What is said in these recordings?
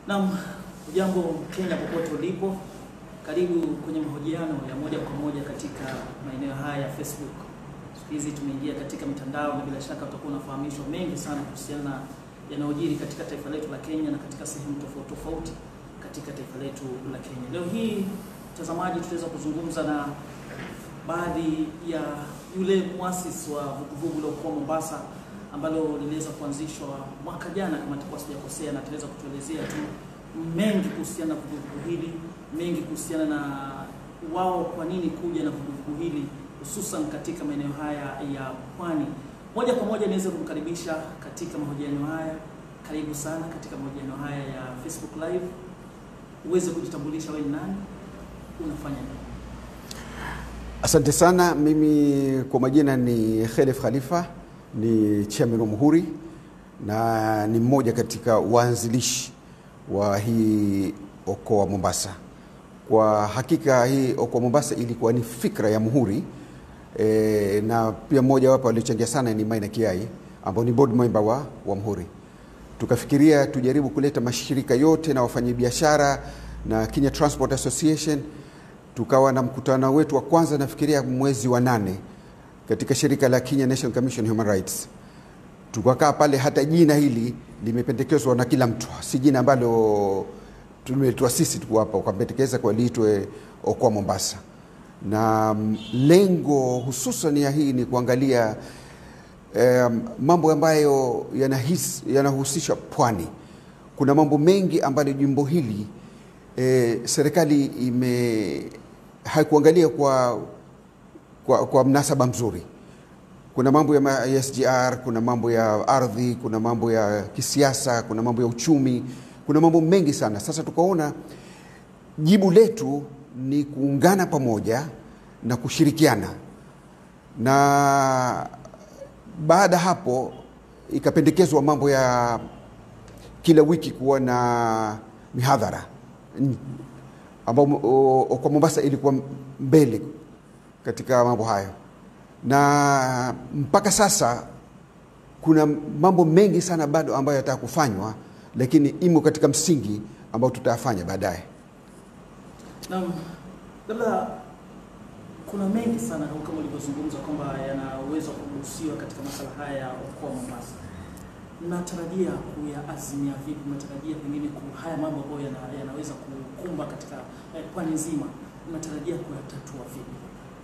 Naam, ujambo Kenya popote ulipo, karibu kwenye mahojiano ya moja kwa moja katika maeneo haya ya Facebook. Siku hizi tumeingia katika mitandao na bila shaka utakuwa unafahamishwa mengi sana kuhusiana na yanayojiri katika taifa letu la Kenya na katika sehemu tofauti tofauti katika taifa letu la Kenya. Leo hii mtazamaji, tutaweza kuzungumza na baadhi ya yule muasisi wa vuguvugu la Okoa Mombasa ambalo liliweza kuanzishwa mwaka jana kama nitakuwa sijakosea, na ataweza kutuelezea tu mengi kuhusiana na vuguvugu hili, mengi kuhusiana na wao kwa nini kuja na vuguvugu hili hususan katika maeneo haya ya pwani. Moja kwa moja niweze kumkaribisha katika mahojiano haya. Karibu sana katika mahojiano haya ya Facebook Live, uweze kujitambulisha wewe ni nani, unafanya nini? Asante sana. Mimi kwa majina ni Khelef Khalifa, ni chairman wa Muhuri na ni mmoja katika waanzilishi wa hii Okoa Mombasa. Kwa hakika hii Okoa Mombasa ilikuwa ni fikra ya Muhuri e, na pia mmoja wapo aliochangia sana ni Maina Kiai ambao ni board member wa, wa Muhuri. Tukafikiria tujaribu kuleta mashirika yote na wafanyabiashara na Kenya Transport Association tukawa na mkutano wetu wa kwanza nafikiria mwezi wa nane katika shirika la Kenya National Commission Human Rights. Tukakaa pale, hata jina hili limependekezwa na kila mtu, si jina ambalo tumeletwa sisi tu hapa, ukapendekeza kwa liitwe Okoa Mombasa, na lengo hususan ya hii ni kuangalia um, mambo ambayo yanahis- yanahusisha pwani. Kuna mambo mengi ambayo jimbo hili e, serikali ime haikuangalia kwa, kwa, kwa mnasaba mzuri. Kuna mambo ya ma- ya SGR, kuna mambo ya ardhi, kuna mambo ya kisiasa, kuna mambo ya uchumi, kuna mambo mengi sana. Sasa tukaona jibu letu ni kuungana pamoja na kushirikiana, na baada hapo ikapendekezwa mambo ya kila wiki kuwa na mihadhara n- ambao o- o- kwa Mombasa ilikuwa mbele katika mambo hayo, na mpaka sasa kuna mambo mengi sana bado ambayo yataka kufanywa, lakini imo katika msingi ambao tutayafanya baadaye. Naam, labda kuna mengi sana kama ulivyozungumza kwamba yanaweza kugusiwa katika masala haya ya Okoa Mombasa. Mnatarajia kuyaazimia vipi? Mnatarajia pengine ku- haya mambo ambayo yana, yanaweza kukumba katika eh, pwani nzima, mnatarajia kuyatatua vipi?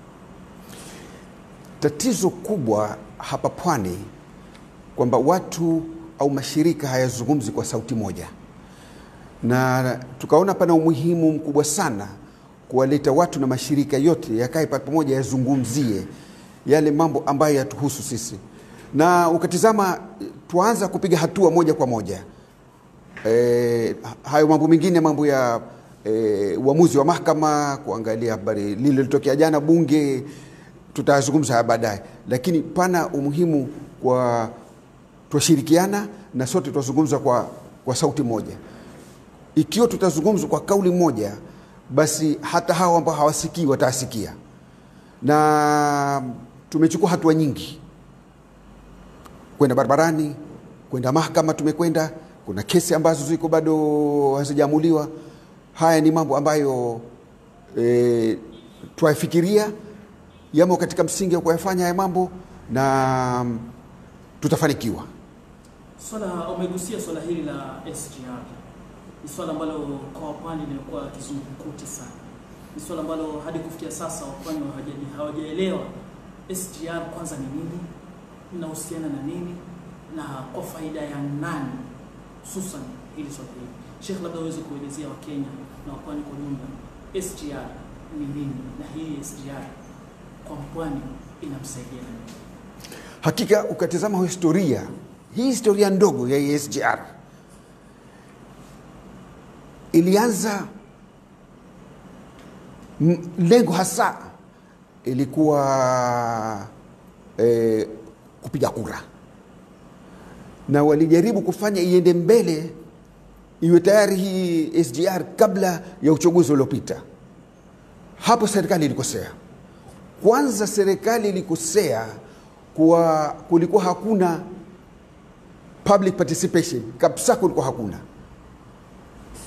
Tatizo kubwa hapa pwani kwamba watu au mashirika hayazungumzi kwa sauti moja, na tukaona pana umuhimu mkubwa sana kuwaleta watu na mashirika yote yakae pa- pamoja, yazungumzie yale mambo ambayo yatuhusu sisi, na ukatizama tuanza kupiga hatua moja kwa moja. E, hayo mambo mengine, mambo ya e, uamuzi wa mahakama, kuangalia habari lililotokea jana bunge, tutazungumza haya baadaye, lakini pana umuhimu kwa twashirikiana na sote twazungumza kwa, kwa sauti moja. Ikiwa tutazungumza kwa kauli moja, basi hata hawa ambao hawasikii watasikia, na tumechukua hatua nyingi kwenda barabarani, kwenda mahakama, tumekwenda. Kuna kesi ambazo ziko bado hazijaamuliwa. Haya ni mambo ambayo e, twayafikiria, yamo katika msingi wa kuyafanya haya mambo na tutafanikiwa. Swala umegusia swala hili la SGR, ni swala ambalo kwa wapwani limekuwa kizungumkuti sana. Ni swala ambalo hadi kufikia sasa wapwani hawaja- hawajaelewa SGR kwanza ni nini, linahusiana na nini na kwa faida ya nani, hususan hili swala hili. Sheikh, labda uweze kuelezea Wakenya na wapwani kwa jumla SGR ni nini na hii SGR kwa mpwani inamsaidia nini? Hakika ukatizama historia hii, historia ndogo ya ESGR ilianza m- lengo hasa ilikuwa eh, kupiga kura, na walijaribu kufanya iende mbele, iwe tayari hii SGR kabla ya uchaguzi uliopita. Hapo serikali ilikosea. Kwanza serikali ilikosea kuwa kulikuwa hakuna public participation kabisa, kulikuwa hakuna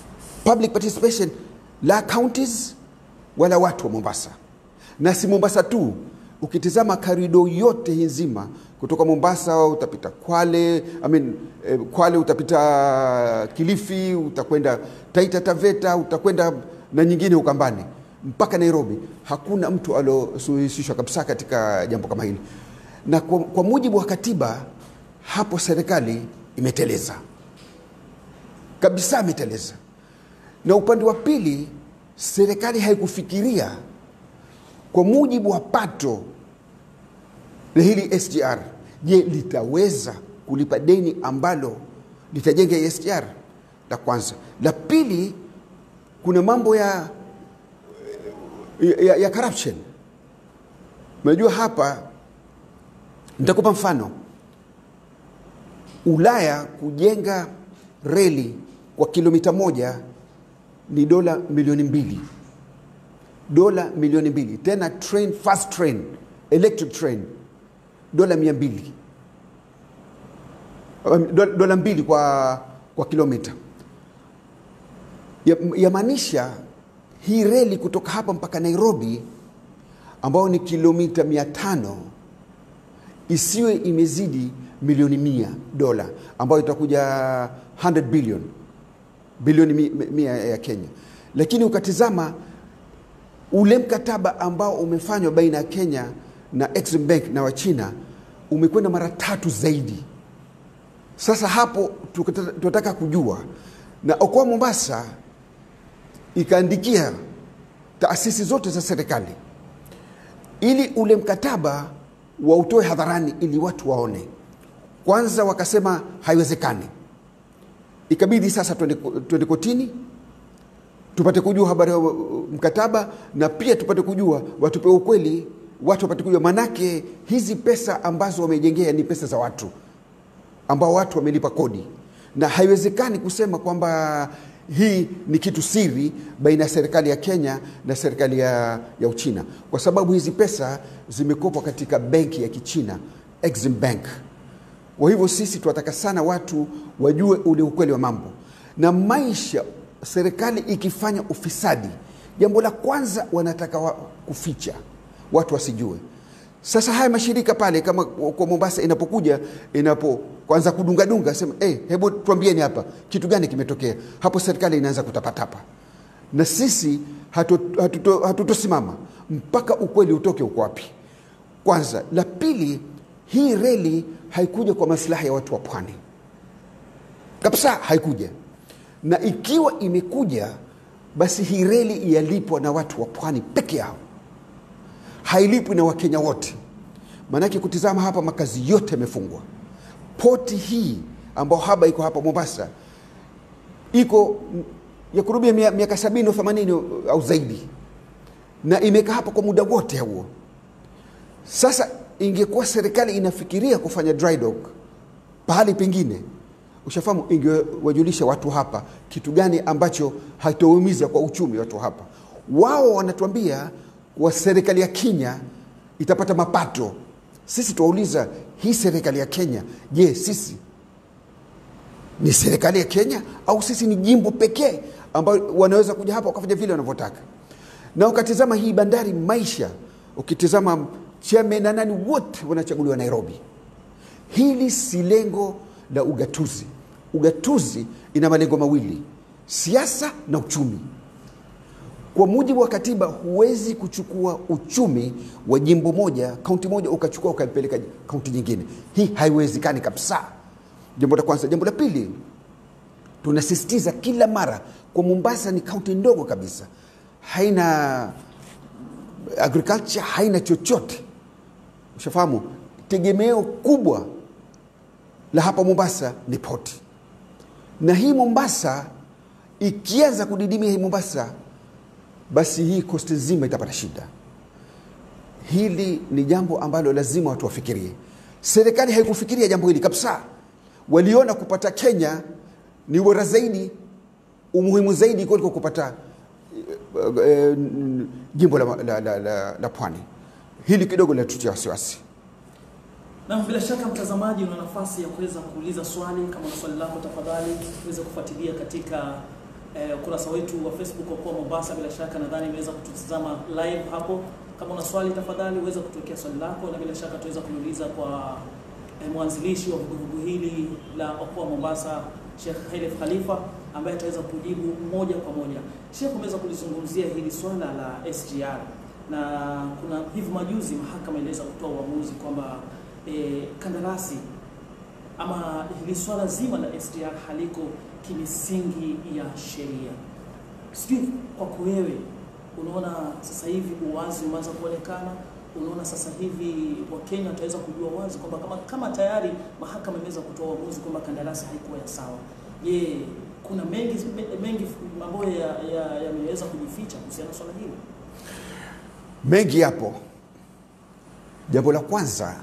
public participation la counties wala watu wa Mombasa, na si Mombasa tu. Ukitizama karido yote hii nzima kutoka Mombasa utapita Kwale, I mean, eh, Kwale utapita Kilifi, utakwenda Taita Taveta, utakwenda na nyingine Ukambani mpaka Nairobi. Hakuna mtu aliosuhusishwa kabisa katika jambo kama hili, na kwa, kwa mujibu wa katiba hapo serikali imeteleza kabisa, imeteleza. Na upande wa pili serikali haikufikiria kwa mujibu wa pato la hili SGR, je, litaweza kulipa deni ambalo litajenga SGR? La kwanza. La pili, kuna mambo ya, ya, ya corruption. Unajua hapa, nitakupa mfano. Ulaya kujenga reli kwa kilomita moja ni dola milioni mbili dola milioni mbili tena train, fast train, electric train dola mia mbili Um, dola, dola mbili kwa, kwa kilomita yamaanisha ya hii reli kutoka hapa mpaka Nairobi ambayo ni kilomita mia tano isiwe imezidi milioni mia dola ambayo itakuja 100 billion bilioni mi- mi- mia ya Kenya, lakini ukatizama ule mkataba ambao umefanywa baina ya Kenya na Exim Bank na Wachina umekwenda mara tatu zaidi. Sasa hapo tukata- tunataka kujua, na Okoa Mombasa ikaandikia taasisi zote za serikali ili ule mkataba wautoe hadharani ili watu waone. Kwanza wakasema haiwezekani, ikabidi sasa twende twende kotini tupate kujua habari ya uh, mkataba na pia tupate kujua watupe ukweli, watu wapate kujua, manake hizi pesa ambazo wamejengea ni pesa za watu ambao watu wamelipa kodi, na haiwezekani kusema kwamba hii ni kitu siri baina ya serikali ya Kenya na serikali ya, ya Uchina, kwa sababu hizi pesa zimekopwa katika benki ya Kichina Exim Bank. Kwa hivyo sisi tunataka sana watu wajue ule ukweli wa mambo na maisha. Serikali ikifanya ufisadi, jambo la kwanza wanataka wa kuficha watu wasijue. Sasa haya mashirika pale kama kwa Mombasa inapokuja inapo kwanza kudungadunga, sema hey, hebu tuambieni hapa kitu gani kimetokea hapo. Serikali inaanza kutapatapa, na sisi hatutosimama hatuto, hatutosimama mpaka ukweli utoke uko wapi. Kwanza. La pili, hii reli haikuja kwa maslahi ya watu wa pwani kabisa, haikuja. Na ikiwa imekuja, basi hii reli yalipwa na watu wa pwani peke yao, hailipwi na Wakenya wote. Maanake kutizama hapa, makazi yote yamefungwa. Poti hii ambayo haba iko hapa Mombasa iko ya kurubia mia- miaka sabini au themanini au zaidi, na imekaa hapa kwa muda wote huo. Sasa ingekuwa serikali inafikiria kufanya dry dock pahali pengine, ushafahamu, ingewajulisha watu hapa kitu gani ambacho hataumiza kwa uchumi watu hapa. Wao wanatuambia wa serikali ya Kenya itapata mapato. Sisi tuwauliza, hii serikali ya Kenya, je, sisi ni serikali ya Kenya au sisi ni jimbo pekee ambayo wanaweza kuja hapa wakafanya vile wanavyotaka? Na ukatizama hii bandari maisha, ukitizama chairman na nani wote wanachaguliwa Nairobi. Hili si lengo la ugatuzi. Ugatuzi ina malengo mawili, siasa na uchumi. Kwa mujibu wa katiba, huwezi kuchukua uchumi wa jimbo moja, kaunti moja, ukachukua ukaipeleka kaunti nyingine. Hii haiwezekani kabisa. Jambo la kwanza. Jambo la pili, tunasisitiza kila mara kwa Mombasa ni kaunti ndogo kabisa, haina agriculture, haina chochote. Ushafahamu, tegemeo kubwa la hapa Mombasa ni poti, na hii Mombasa ikianza kudidimia hii Mombasa, basi hii kosti nzima itapata shida. Hili ni jambo ambalo lazima watu wafikirie. Serikali haikufikiria jambo hili kabisa. Waliona kupata Kenya ni bora zaidi, umuhimu zaidi kuliko kupata eh, eh, jimbo la, la, la, la, la Pwani. Hili kidogo linatutia wasiwasi. Na bila shaka mtazamaji, una nafasi ya kuweza kuuliza swali. Kama una swali lako, tafadhali uweze kufuatilia katika eh, ukurasa wetu wa Facebook Okoa Mombasa. Bila shaka nadhani imeweza kututazama live hapo. Kama una swali, tafadhali uweze kutuwekea swali lako, na bila shaka tuweza kuliuliza kwa eh, mwanzilishi wa vuguvugu hili la Okoa Mombasa, Sheikh Khalif Khalifa ambaye ataweza kujibu moja kwa moja. Sheikh, umeweza kulizungumzia hili swala la SGR na kuna hivi majuzi mahakama iliweza kutoa uamuzi kwamba eh, kandarasi ama hili swala zima la SGR haliko kimisingi ya sheria. Sijui kwako wewe, unaona sasa hivi uwazi umeanza kuonekana? Unaona sasa hivi Wakenya wataweza kujua wazi kwamba kama, kama tayari mahakama imeweza kutoa uamuzi kwamba kandarasi haikuwa ya sawa, je, kuna mengi mengi ambayo yameweza ya, ya kujificha kuhusiana na swala hili? Mengi yapo. Jambo la kwanza,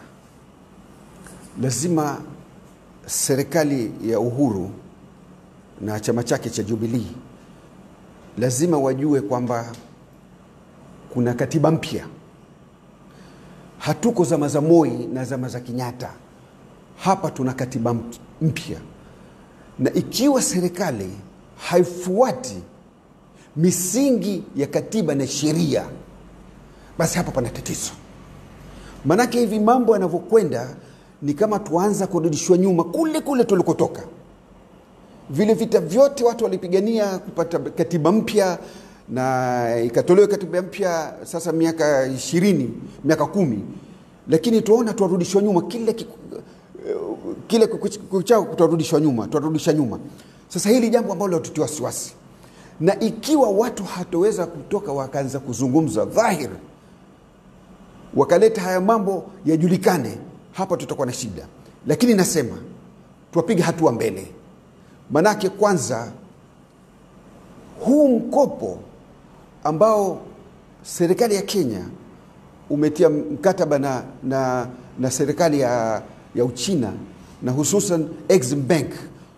lazima serikali ya Uhuru na chama chake cha Jubilee lazima wajue kwamba kuna katiba mpya. Hatuko zama za Moi na zama za Kenyatta. Hapa tuna katiba mpya, na ikiwa serikali haifuati misingi ya katiba na sheria, basi hapa pana tatizo. Maanake hivi mambo yanavyokwenda ni kama tuanza kurudishwa nyuma kule kule tulikotoka. Vile vita vyote watu walipigania kupata katiba mpya na ikatolewa katiba mpya sasa miaka ishirini miaka kumi, lakini tuona tuwarudishwa nyuma kile kile kuchao, tuwarudishwa nyuma tuwarudisha nyuma. Sasa hili jambo ambalo latutia wasiwasi, na ikiwa watu hatoweza kutoka wakaanza kuzungumza dhahiri, wakaleta haya mambo yajulikane, hapa tutakuwa na shida. Lakini nasema tuwapiga hatua mbele, manake kwanza huu mkopo ambao serikali ya Kenya umetia mkataba na, na, na serikali ya, ya Uchina na hususan Exim Bank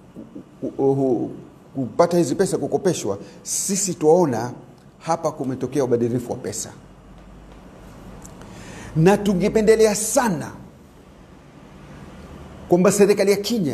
kupata hizi pesa kukopeshwa, sisi tuwaona hapa kumetokea ubadilifu wa pesa, na tungependelea sana kwamba serikali ya Kenya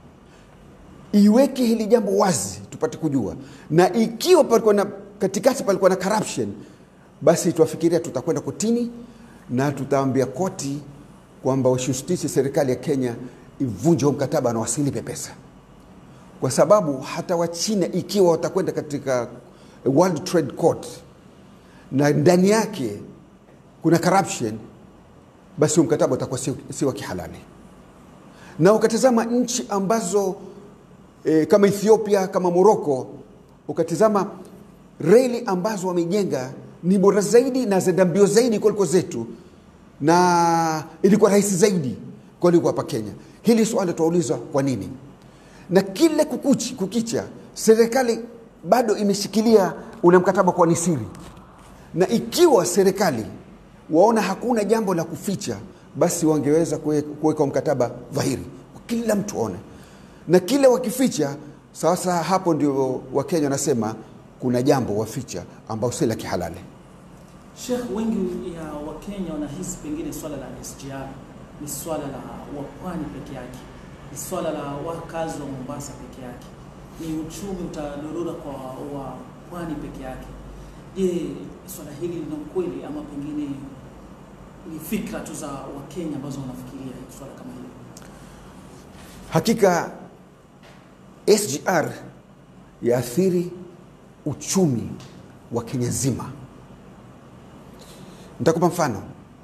iweke hili jambo wazi tupate kujua, na ikiwa palikuwa na katikati palikuwa na corruption, basi tuwafikiria tutakwenda kotini na tutaambia koti kwamba washustishi serikali ya Kenya ivunje huo mkataba na wasilipe pesa, kwa sababu hata Wachina ikiwa watakwenda katika World Trade Court na ndani yake kuna corruption, basi huo mkataba utakuwa si, si wa kihalali. Na ukatazama nchi ambazo e, kama Ethiopia kama Morocco, ukatizama reli ambazo wamejenga ni bora zaidi na zenda mbio zaidi kuliko zetu, na ilikuwa rahisi zaidi kuliko hapa Kenya. Hili swali tuauliza kwa nini? Na kile kukuchi, kukicha serikali bado imeshikilia ule mkataba kwa ni siri, na ikiwa serikali waona hakuna jambo la kuficha, basi wangeweza kuweka mkataba dhahiri, kila mtu aone, na kile wakificha sasa, hapo ndio Wakenya wanasema kuna jambo waficha ambao si la kihalali. Sheikh, wengi ya Wakenya wanahisi pengine swala la SGR ni swala la wapwani peke yake, ni swala la wakazi wa Mombasa peke yake, ni uchumi utadorora kwa wapwani peke yake. Je, swala hili lina ukweli ama pengine ni fikra tu za Wakenya ambazo wanafikiria swala kama hili? Hakika SGR yaathiri uchumi wa Kenya nzima. Nitakupa mfano.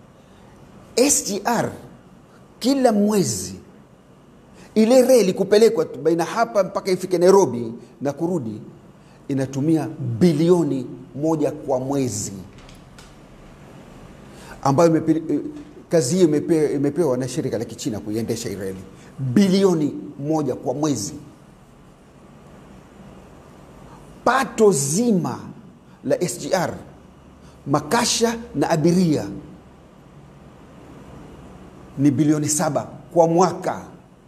SGR kila mwezi ile reli kupelekwa baina hapa mpaka ifike Nairobi na kurudi inatumia bilioni moja kwa mwezi, ambayo imepe, kazi hiyo imepe, imepewa na shirika la Kichina kuiendesha hii reli. Bilioni moja kwa mwezi. Pato zima la SGR makasha na abiria ni bilioni saba kwa mwaka.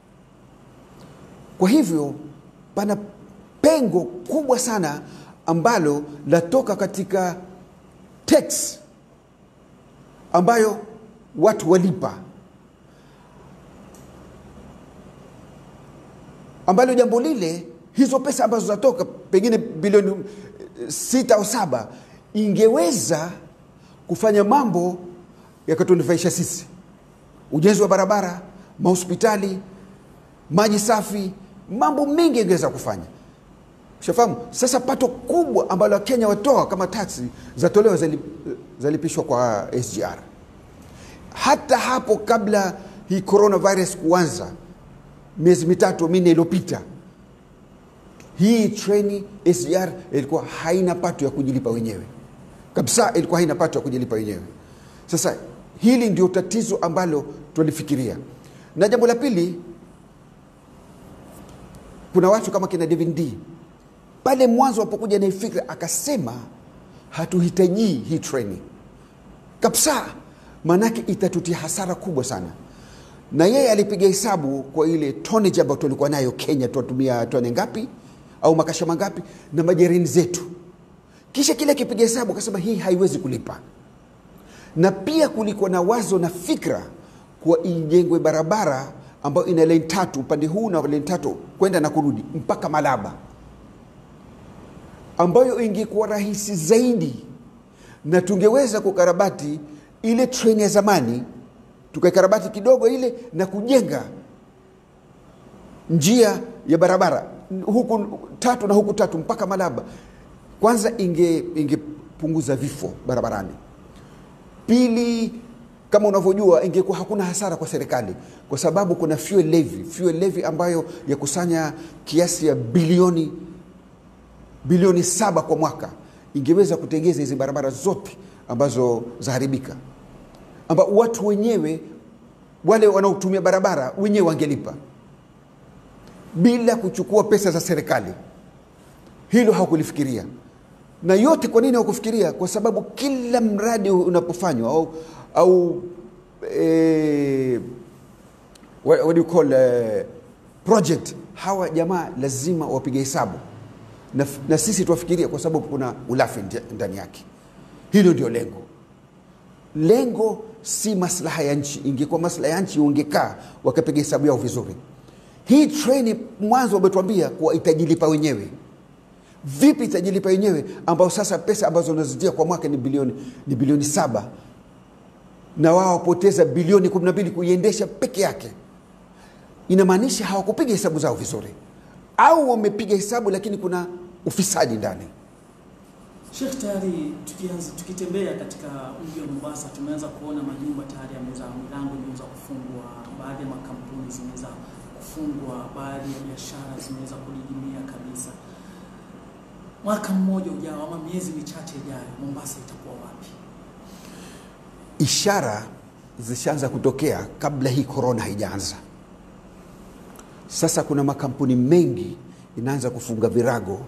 Kwa hivyo pana pengo kubwa sana ambalo latoka katika tax ambayo watu walipa, ambalo jambo lile hizo pesa ambazo zatoka pengine bilioni eh, sita au saba ingeweza kufanya mambo yakatunufaisha sisi ujenzi wa barabara mahospitali maji safi mambo mengi ingeweza kufanya ushafahamu sasa pato kubwa ambalo wakenya watoa kama taksi zatolewa zali- zalipishwa kwa sgr hata hapo kabla hii coronavirus kuanza miezi mitatu minne iliyopita hii treni sgr ilikuwa haina pato ya kujilipa wenyewe kabisa ilikuwa haina pato ya kujilipa wenyewe sasa hili ndio tatizo ambalo tulifikiria na jambo la pili kuna watu kama kina David D pale mwanzo wapokuja na hii fikra akasema hatuhitajii hii treni kabisa maanake itatutia hasara kubwa sana na yeye alipiga hesabu kwa ile tonnage ambayo tulikuwa nayo kenya tunatumia tone ngapi au makasha mangapi na majerini zetu kisha kile akipiga hesabu akasema hii haiwezi kulipa na pia kulikuwa na wazo na fikra kuwa ijengwe barabara ambayo ina lane tatu upande huu na lane tatu kwenda na kurudi mpaka malaba ambayo ingekuwa rahisi zaidi na tungeweza kukarabati ile treni ya zamani tukaikarabati kidogo ile na kujenga njia ya barabara huku tatu na huku tatu mpaka malaba kwanza inge ingepunguza vifo barabarani pili kama unavyojua ingekuwa hakuna hasara kwa serikali kwa sababu kuna fuel levy fuel levy ambayo yakusanya kiasi ya bilioni bilioni saba kwa mwaka ingeweza kutengeza hizi barabara zote ambazo zaharibika amba watu wenyewe wale wanaotumia barabara wenyewe wangelipa bila kuchukua pesa za serikali hilo hawakulifikiria na yote kwa nini hawakufikiria kwa sababu kila mradi unapofanywa au, au eh, what, what do you call eh, project hawa jamaa lazima wapige hesabu na, na sisi tuwafikiria kwa sababu kuna ulafi ndi- ndani yake hilo ndio lengo lengo si maslaha ya nchi ingekuwa maslaha ya nchi ungekaa wakapiga hesabu yao vizuri hii treni mwanzo wametuambia kuwa itajilipa wenyewe vipi itajilipa wenyewe ambao sasa pesa ambazo unazitia kwa mwaka ni bilioni, ni bilioni saba na wao wapoteza bilioni 12 kuiendesha peke yake inamaanisha hawakupiga hesabu zao vizuri au wamepiga hesabu lakini kuna ufisadi ndani Sheikh, tayari tukianza tukitembea katika mji wa Mombasa tumeanza kuona majumba tayari yameweza milango imeweza kufungwa, baadhi ya makampuni zimeweza kufungwa, baadhi ya biashara zimeweza kudidimia kabisa. Mwaka mmoja ujao ama miezi michache ijayo, Mombasa itakuwa wapi? ishara zishaanza kutokea kabla hii korona haijaanza sasa kuna makampuni mengi inaanza kufunga virago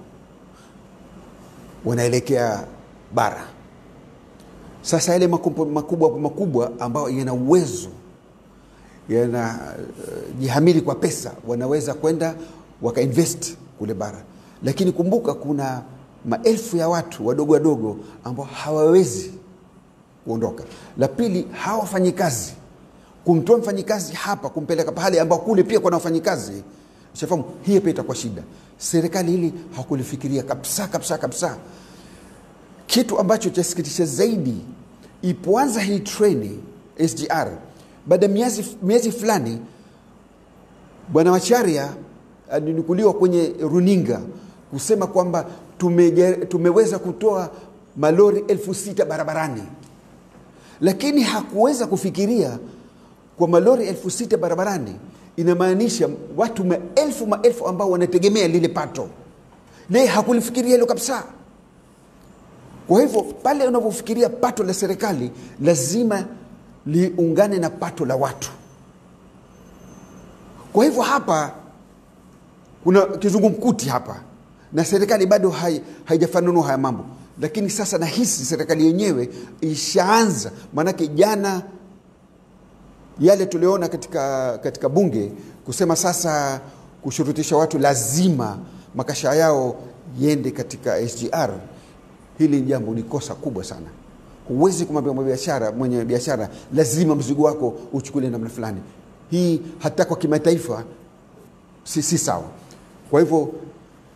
wanaelekea bara sasa yale makampuni makubwa makubwa ambayo yana uwezo yana uh, jihamili kwa pesa wanaweza kwenda wakainvest kule bara lakini kumbuka kuna maelfu ya watu wadogo wadogo ambao hawawezi kuondoka la pili hawa wafanyikazi kumtoa mfanyikazi hapa kumpeleka pahali ambao kule pia kuna wafanyikazi shafahamu hiyo pia itakuwa shida serikali hili hakulifikiria kabisa kabisa kabisa kitu ambacho chasikitisha zaidi ipoanza hii treni sgr baada ya miezi, miezi fulani bwana wacharia alinukuliwa kwenye runinga kusema kwamba tumeje, tumeweza kutoa malori elfu sita barabarani lakini hakuweza kufikiria kwa malori elfu sita barabarani inamaanisha watu maelfu maelfu ambao wanategemea lile pato naye hakulifikiria hilo kabisa kwa hivyo pale unavyofikiria pato la serikali lazima liungane na pato la watu kwa hivyo hapa kuna kizungumkuti hapa na serikali bado hai, haijafanunua haya mambo lakini sasa nahisi serikali yenyewe ishaanza maanake jana yale tuliona katika, katika bunge kusema sasa kushurutisha watu lazima makasha yao yende katika sgr hili ni jambo ni kosa kubwa sana huwezi kumwambia biashara mwenye biashara lazima mzigo wako uchukule namna fulani hii hata kwa kimataifa si, si sawa kwa hivyo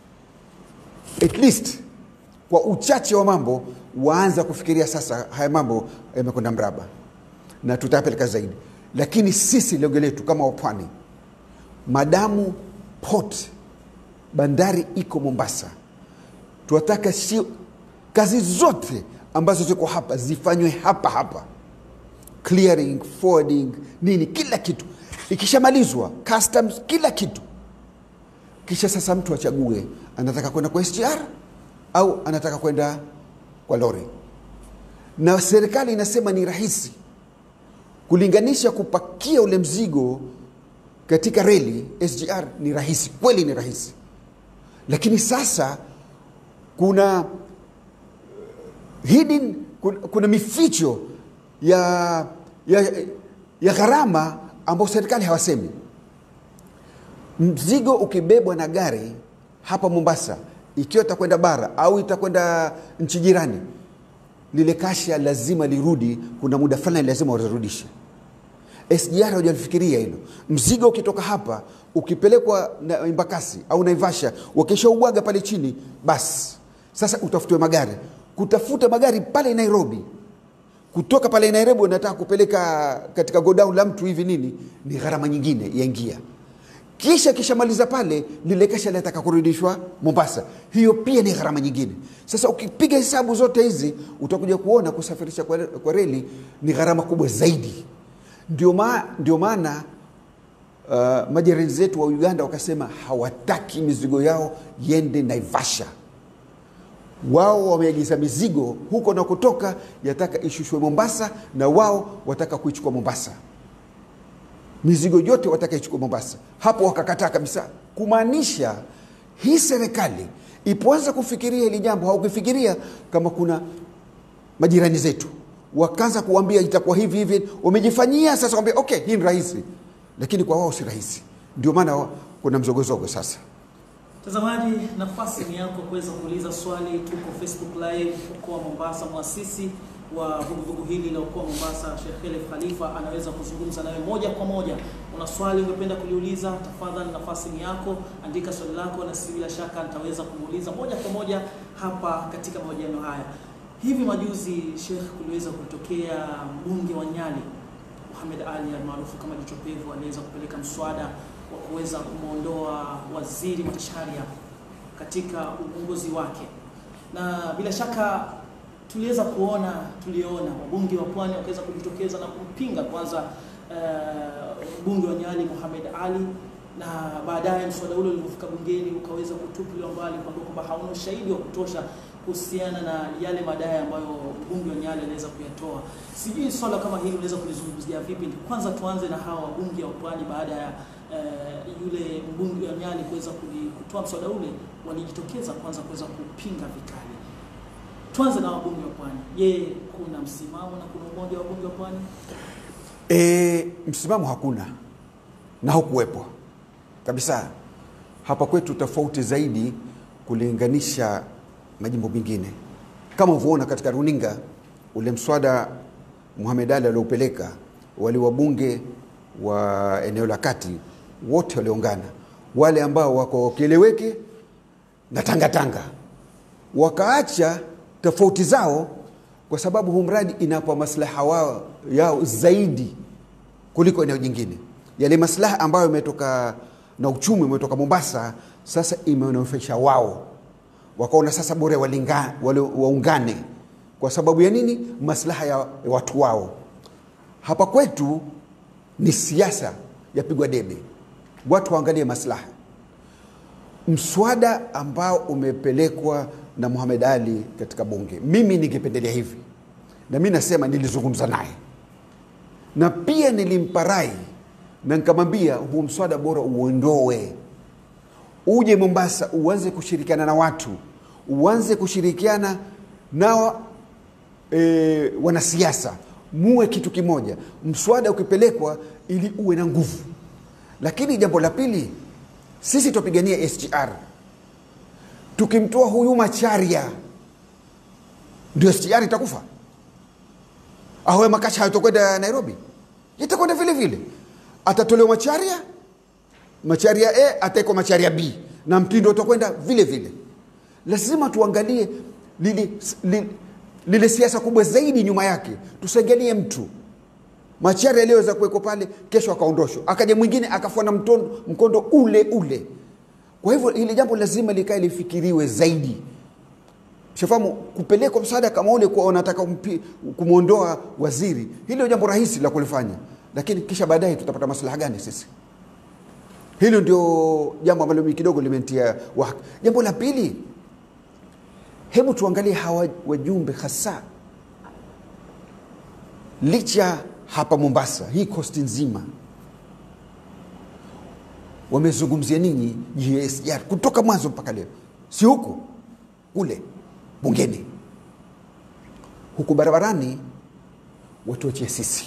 at least kwa uchache wa mambo waanza kufikiria sasa haya mambo yamekwenda mraba na tutayapeleka zaidi lakini sisi lengo letu kama wapwani madamu port bandari iko mombasa tunataka si kazi zote ambazo ziko hapa zifanywe hapa hapa clearing forwarding nini kila kitu ikishamalizwa customs kila kitu kisha sasa mtu achague anataka kwenda kwa sgr au anataka kwenda kwa lori na serikali inasema ni rahisi kulinganisha kupakia ule mzigo katika reli sgr ni rahisi kweli ni rahisi lakini sasa kuna hidden kuna, kuna mificho ya, ya, ya gharama ambayo serikali hawasemi mzigo ukibebwa na gari hapa mombasa ikiwa itakwenda bara au itakwenda nchi jirani lile kasha lazima lirudi kuna muda fulani lazima walirudishe sgr hawajalifikiria hilo mzigo ukitoka hapa ukipelekwa na embakasi au naivasha wakishaubwaga pale chini basi sasa utafutiwe magari kutafuta magari pale nairobi kutoka pale nairobi unataka kupeleka katika godown la mtu hivi nini ni gharama nyingine yaingia kisha kishamaliza pale lile kasha linataka kurudishwa mombasa hiyo pia ni gharama nyingine sasa ukipiga hesabu zote hizi utakuja kuona kusafirisha kwa, kwa reli ni gharama kubwa zaidi ndio, ma, ndio maana uh, majirani zetu wa uganda wakasema hawataki mizigo yao yende naivasha wao wameagiza mizigo huko na kutoka yataka ishushwe mombasa na wao wataka kuichukua mombasa mizigo yote wataka ichukua mombasa hapo wakakataa kabisa kumaanisha hii serikali ipoanza kufikiria hili jambo haukufikiria kama kuna majirani zetu wakaanza kuambia itakuwa hivi hivi wamejifanyia sasa wambia okay hii ni rahisi lakini kwa wao si rahisi ndio maana kuna mzogozogo sasa Mtazamaji, nafasi ni yako kuweza kuuliza swali. Tuko Facebook live mkoa wa Mombasa. Mwasisi wa vuguvugu hili la mkoa wa Mombasa, Sheikh Khalif Khalifa anaweza kuzungumza nawe moja kwa moja. Una swali ungependa kuliuliza, tafadhali, nafasi ni yako, andika swali lako, na sisi bila shaka nitaweza kumuuliza moja kwa moja hapa katika mahojiano haya. Hivi majuzi, Sheikh, kuliweza kutokea mbunge wa Nyali Mohamed Ali almaarufu kama Jicho Pevu aliweza kupeleka mswada wa kuweza kumwondoa waziri Macharia katika uongozi wake, na bila shaka tuliweza kuona tuliona wabunge wa pwani wakaweza kujitokeza na kumpinga kwanza mbunge uh, wa Nyali Mohamed Ali, na baadaye mswada ule ulipofika bungeni ukaweza kutupiliwa mbali kwa kwamba hauna ushahidi wa kutosha kuhusiana na yale madai ambayo mbunge wa Nyali aliweza kuyatoa. Sijui swala kama hili unaweza kulizungumzia vipi? Kwanza tuanze na hawa wabunge wa pwani baada ya uh, yule mbunge wa Nyali kuweza kutoa mswada ule, walijitokeza kwanza kuweza kupinga vikali. Tuanze na wabunge wa pwani. Je, kuna msimamo na kuna umoja wa wabunge wa pwani? E, msimamo hakuna na hukuwepo kabisa. Hapa kwetu tofauti zaidi kulinganisha majimbo mengine, kama ulivyoona katika runinga ule mswada Muhamed Ali aliopeleka, wale wabunge wa eneo la kati wote waliungana, wale ambao wako Kieleweke na Tangatanga wakaacha tofauti zao, kwa sababu huu mradi inapa maslaha wao yao zaidi kuliko eneo jingine. Yale maslaha ambayo imetoka na uchumi umetoka Mombasa, sasa imenufaisha wao, wakaona sasa bora walinga, wale waungane. Kwa sababu ya nini? Maslaha ya watu wao. Hapa kwetu ni siasa yapigwa debe, watu waangalie maslaha. Mswada ambao umepelekwa na Muhamed Ali katika bunge, mimi ningependelea hivi, na mi nasema nilizungumza naye na pia nilimpa rai na nikamwambia huu mswada bora uondoe, uje Mombasa, uanze kushirikiana na watu, uanze kushirikiana na e, wanasiasa, muwe kitu kimoja. Mswada ukipelekwa ili uwe na nguvu. Lakini jambo la pili, sisi tupigania SGR. Tukimtoa huyu Macharia, ndio SGR itakufa? Awe Makasha hayatokwenda Nairobi, itakwenda vile vile. Atatolewa Macharia, Macharia A ataekwa Macharia B na mtindo utakwenda vile vile. lazima tuangalie lile, lile, lile siasa kubwa zaidi nyuma yake tusiangalie mtu machari aliyoweza kuwekwa pale kesho akaondoshwa akaja mwingine akafuana mtondo- mkondo ule ule kwa hivyo hili jambo lazima likae lifikiriwe zaidi shafahamu kupelekwa msaada kama ule kuwa unataka kumpi- kumwondoa waziri hilo jambo rahisi la kulifanya lakini kisha baadaye tutapata maslaha gani sisi hilo ndio jambo ambalo mimi kidogo limentia wahaka jambo la pili hebu tuangalie hawa wajumbe hasa licha hapa mombasa hii kosti nzima wamezungumzia ninyi GSR kutoka mwanzo mpaka leo si huku kule bungeni huku barabarani watuachie sisi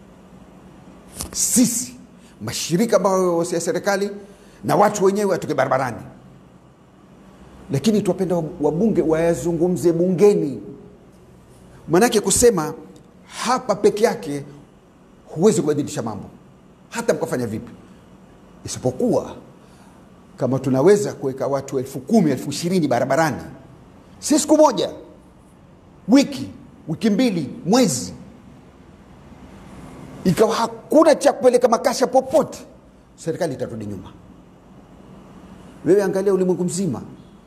sisi mashirika ambayo si ya serikali na watu wenyewe watoke barabarani lakini twapenda wabunge wayazungumze bungeni manake kusema hapa peke yake huwezi kubadilisha mambo hata mkafanya vipi isipokuwa kama tunaweza kuweka watu elfu kumi elfu ishirini barabarani si siku moja wiki wiki mbili mwezi ikawa hakuna cha kupeleka makasha popote serikali itarudi nyuma wewe angalia ulimwengu mzima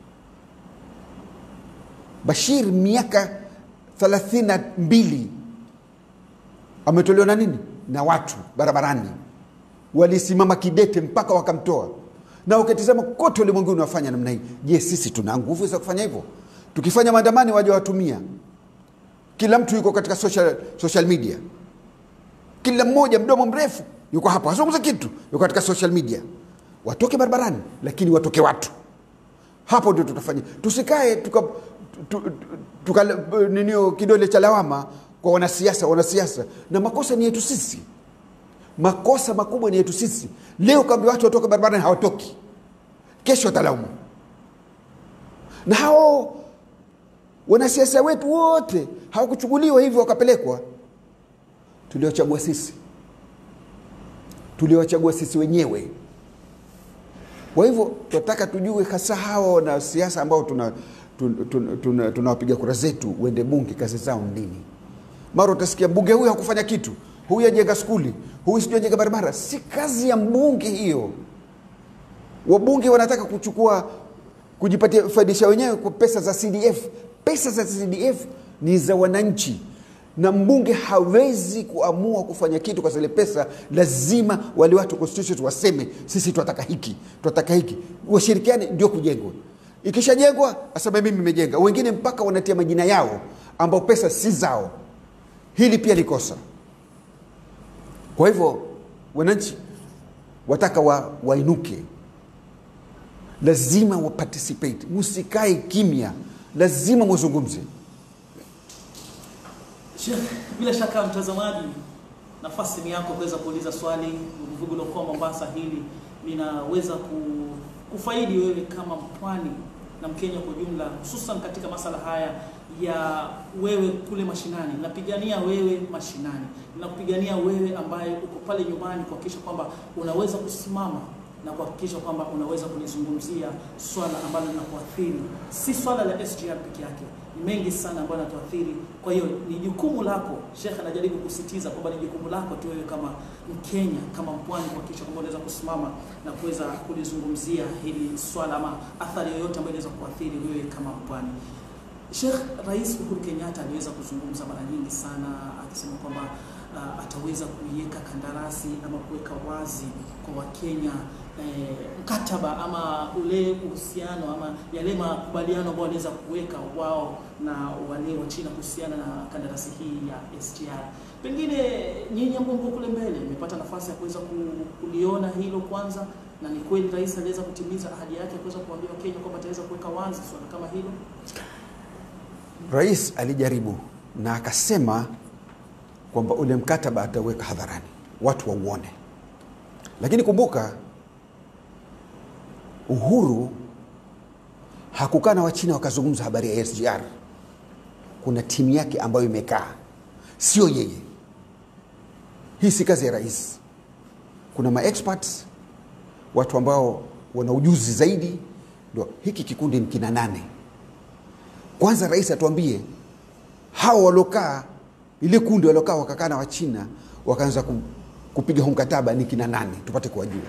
bashir miaka thelathini na mbili ametolewa na nini na watu barabarani walisimama kidete mpaka wakamtoa na ukitizama kote ulimwenguni wafanya namna hii je sisi tuna nguvu za kufanya hivyo tukifanya maandamani waja watumia kila mtu yuko katika social, social media kila mmoja mdomo mrefu yuko hapo azungumza kitu yuko katika social media watoke barabarani lakini watoke watu hapo ndio tutafanya tusikae tuka, tu, tu, tuka ninio kidole cha lawama kwa wanasiasa wanasiasa na makosa ni yetu sisi makosa makubwa ni yetu sisi leo kaambia watu watoke barabarani hawatoki kesho watalaumu na hao wanasiasa wetu wote hawakuchukuliwa hivyo wakapelekwa tuliwachagua sisi tuliwachagua sisi wenyewe kwa hivyo tunataka tujue hasa hawa wanasiasa ambao tunawapiga tuna, tuna, tuna, tuna kura zetu uende bunge kazi zao nini mara utasikia mbunge huyu hakufanya kitu huyu ajenga skuli huyu sijui ajenga barabara si kazi ya mbunge hiyo wabunge wanataka kuchukua kujipatia faidisha wenyewe kwa pesa za cdf pesa za cdf ni za wananchi na mbunge hawezi kuamua kufanya kitu kwa zile pesa lazima wale watu constitution waseme sisi tunataka hiki tunataka hiki washirikiane ndio kujengwa ikishajengwa asema mimi nimejenga wengine mpaka wanatia majina yao ambao pesa si zao hili pia likosa kwa hivyo wananchi wataka wa, wainuke lazima waparticipate msikae kimya lazima muzungumze Sheikh, bila shaka mtazamaji, nafasi ni yako kuweza kuuliza swali. Vuguvugu la Ukoo Mombasa hili linaweza ku- kufaidi wewe kama mpwani na Mkenya kwa ujumla, hususan katika masala haya ya wewe kule mashinani. Napigania wewe mashinani, nakupigania wewe ambaye uko pale nyumbani, kuhakikisha kwamba unaweza kusimama na kuhakikisha kwamba unaweza kulizungumzia swala ambalo linakuathiri, si swala la SGR peke yake, ni mengi sana ambayo yanatuathiri. Kwa hiyo ni jukumu lako, Sheikh anajaribu kusisitiza kwamba ni jukumu lako tu wewe kama Mkenya, kama mpwani, kuhakikisha kwamba unaweza kusimama na kuweza kulizungumzia hili swala ama athari yoyote ambayo inaweza kuathiri wewe kama mpwani. Sheikh, Rais Uhuru Kenyatta aliweza kuzungumza mara nyingi sana akisema kwamba uh, ataweza kuiweka kandarasi ama kuweka wazi kwa Wakenya eh, mkataba ama ule uhusiano ama yale makubaliano ambayo wanaweza kuweka wao na wale wa China kuhusiana na kandarasi hii ya SGR. Pengine nyinyi ambao mko kule mbele mmepata nafasi ya kuweza ku- kuliona hilo kwanza, na ni kweli rais aliweza kutimiza ahadi yake ya kuweza kuambia Wakenya kwamba ataweza kuweka wazi swala kama hilo. rais alijaribu na akasema kwamba ule mkataba ataweka hadharani watu wauone lakini kumbuka uhuru hakukaa na wachina wakazungumza habari ya sgr kuna timu yake ambayo imekaa sio yeye hii si kazi ya rais kuna maexperts watu ambao wana ujuzi zaidi ndo hiki kikundi ni kina nane kwanza rais atuambie hao waliokaa ile kundi waliokaa wakakaa na wachina wakaanza ku- kupiga huu mkataba ni kina nani tupate kuwajua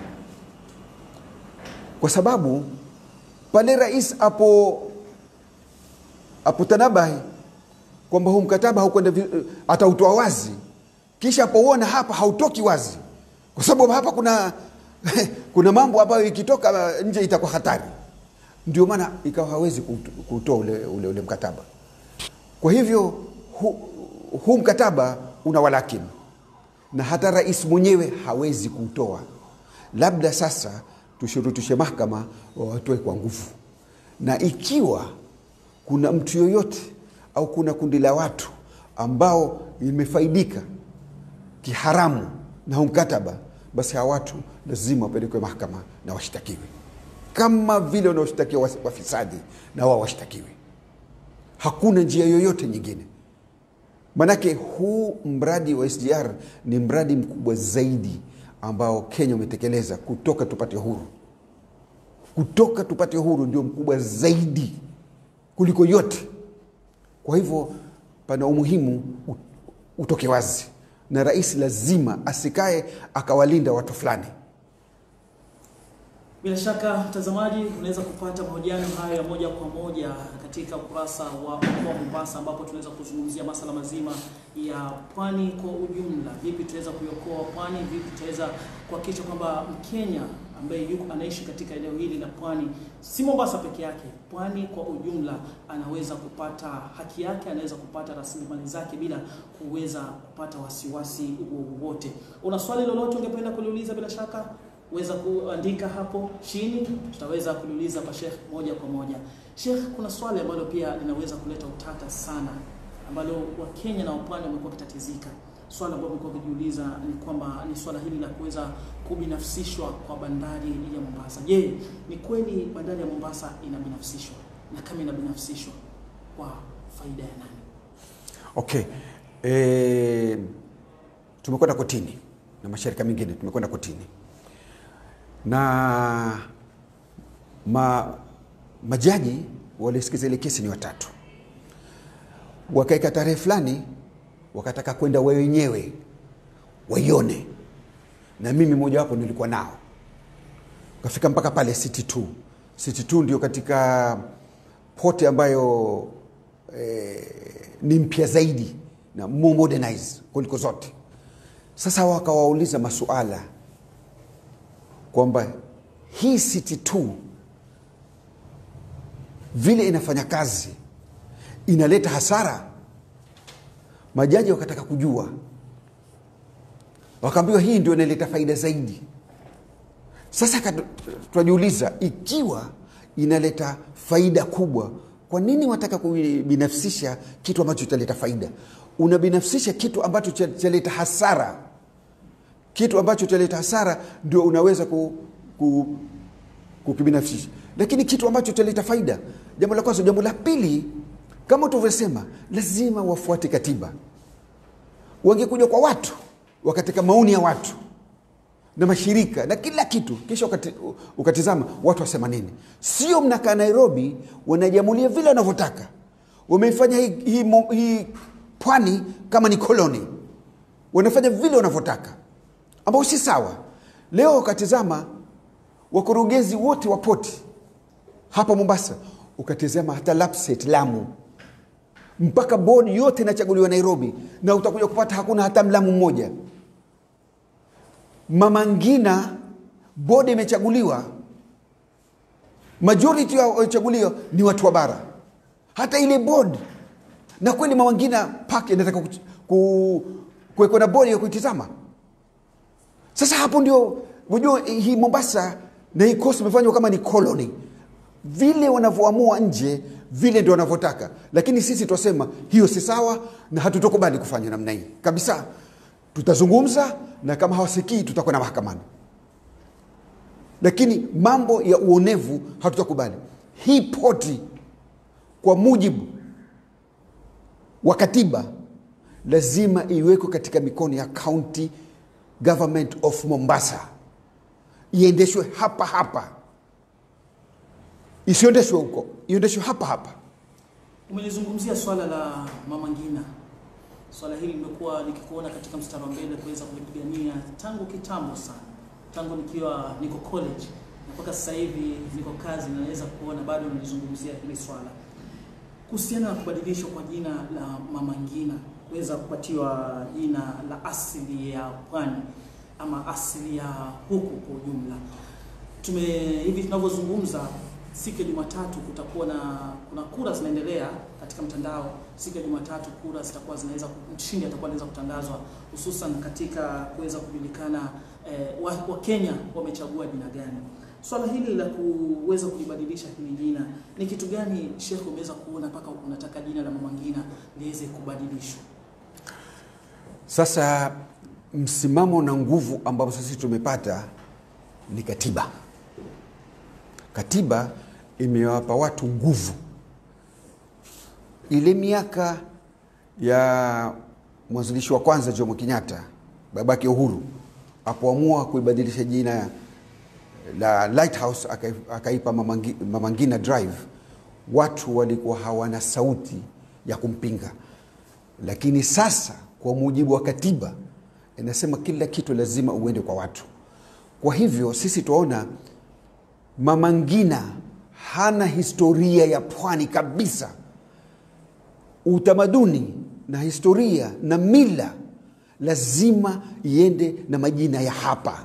kwa sababu pale rais apo apotanabahi kwamba huu mkataba haukwenda vi- atautoa wazi kisha apouona hapa hautoki wazi kwa sababu hapa kuna kuna mambo ambayo ikitoka nje itakuwa hatari ndio maana ikawa hawezi kuuto- kuutoa ule, ule, ule mkataba kwa hivyo huu hu mkataba una walakini na hata rais mwenyewe hawezi kuutoa labda sasa tushurutishe mahakama wawatoe kwa nguvu na ikiwa kuna mtu yoyote au kuna kundi la watu ambao limefaidika kiharamu na huu mkataba basi hawa watu lazima wapelekwe mahakama na washtakiwe kama vile wanaoshtakiwa was- wafisadi na wao washtakiwe hakuna njia yoyote nyingine manake huu mradi wa sgr ni mradi mkubwa zaidi ambao kenya umetekeleza kutoka tupate huru kutoka tupate huru ndio mkubwa zaidi kuliko yote kwa hivyo pana umuhimu u- utoke wazi na rais lazima asikae akawalinda watu fulani Bila shaka mtazamaji, unaweza kupata mahojiano hayo ya moja kwa moja katika ukurasa wa mkoa wa Mombasa, ambapo tunaweza kuzungumzia masala mazima ya pwani kwa ujumla. Vipi tunaweza kuiokoa pwani, vipi tunaweza kuhakikisha kwamba Mkenya ambaye yuko anaishi katika eneo hili la pwani, si Mombasa peke yake, pwani kwa ujumla, anaweza kupata haki yake, anaweza kupata rasilimali zake bila kuweza kupata wasiwasi wowote. Una swali lolote ungependa kuliuliza, bila shaka weza kuandika hapo chini, tutaweza kuliuliza kwa Sheikh moja kwa moja. Sheikh, kuna swali ambalo pia linaweza kuleta utata sana, ambalo Wakenya na wapwani wamekuwa wakitatizika. Swala ambalo wamekuwa wakijiuliza ni kwamba ni swala hili la kuweza kubinafsishwa kwa bandari ya Mombasa. Je, ni kweli bandari ya Mombasa inabinafsishwa, na kama inabinafsishwa kwa faida ya nani? okay e, tumekwenda kotini na mashirika mengine tumekwenda kotini na ma, majaji waliosikiza ile kesi ni watatu wakaeka tarehe fulani wakataka kwenda wao wenyewe waione na mimi mojawapo nilikuwa nao kafika mpaka pale city 2 city 2 ndio katika pote ambayo eh, ni mpya zaidi na more modernized kuliko zote sasa wakawauliza masuala kwamba hii city 2 vile inafanya kazi inaleta hasara majaji wakataka kujua wakaambiwa hii ndio inaleta faida zaidi sasa katu- tunajiuliza ikiwa inaleta faida kubwa kwa nini wataka kubinafsisha kitu ambacho italeta faida unabinafsisha kitu ambacho cha- chaleta hasara kitu ambacho chaleta hasara ndio unaweza ku, ku, kukibinafsisha lakini kitu ambacho chaleta faida jambo la kwanza jambo la pili kama tulivyosema lazima wafuate katiba wangekuja kwa watu wakateka maoni ya watu na mashirika na kila kitu kisha ukati, ukatizama watu wasema nini sio mnakaa nairobi wanajamulia vile wanavyotaka wameifanya hii, hii, mo- hii pwani kama ni koloni wanafanya vile wanavyotaka ambao si sawa leo ukatizama wakurugenzi wote wa poti hapa mombasa ukatizama hata lapset lamu mpaka bodi yote inachaguliwa nairobi na utakuja kupata hakuna hata mlamu mmoja mama ngina bodi imechaguliwa majority ya wachaguliwa ni watu wa bara hata ile bodi na kweli mama ngina pak inataka kuch- ku- kuwekwa na bodi ya kuitizama sasa hapo ndio unajua hii mombasa na hii coast imefanywa kama ni colony vile wanavyoamua nje vile ndio wanavyotaka lakini sisi twasema hiyo si sawa na hatutokubali kufanya namna hii kabisa tutazungumza na kama hawasikii tutakwenda mahakamani lakini mambo ya uonevu hatutakubali hii poti kwa mujibu wa katiba lazima iwekwe katika mikono ya county government of mombasa iendeshwe hapa hapa isiondeshwe huko iendeshwe hapa hapa Umelizungumzia swala la Mama Ngina. Swala hili limekuwa nikikuona katika mstari wa mbele kuweza kulipigania tangu kitambo sana, tangu nikiwa niko college na mpaka sasa hivi niko kazi, na naweza kuona bado nalizungumzia hili swala kuhusiana na kubadilishwa kwa jina la Mama Ngina kuweza kupatiwa jina la asili ya pwani ama asili ya huku kwa ujumla. Tume hivi tunavyozungumza, siku ya Jumatatu kutakuwa na kuna kura zinaendelea katika mtandao. Siku ya Jumatatu kura zitakuwa zinaweza mshindi atakuwa anaweza kutangazwa, hususan katika kuweza kujulikana eh, wa, wa Kenya wamechagua jina gani. Swala hili la kuweza kulibadilisha hili jina ni kitu gani Sheikh, umeweza kuona mpaka unataka jina la Mama Ngina liweze kubadilishwa? Sasa msimamo na nguvu ambao sisi tumepata ni katiba. Katiba imewapa watu nguvu. Ile miaka ya mwanzilishi wa kwanza Jomo Kenyatta, babake Uhuru, apoamua kuibadilisha jina la Lighthouse akai- akaipa Mama Ngi- Mama Ngina Drive, watu walikuwa hawana sauti ya kumpinga, lakini sasa kwa mujibu wa katiba inasema kila kitu lazima uende kwa watu. Kwa hivyo sisi tuaona Mama Ngina hana historia ya pwani kabisa. Utamaduni na historia na mila lazima iende na majina ya hapa.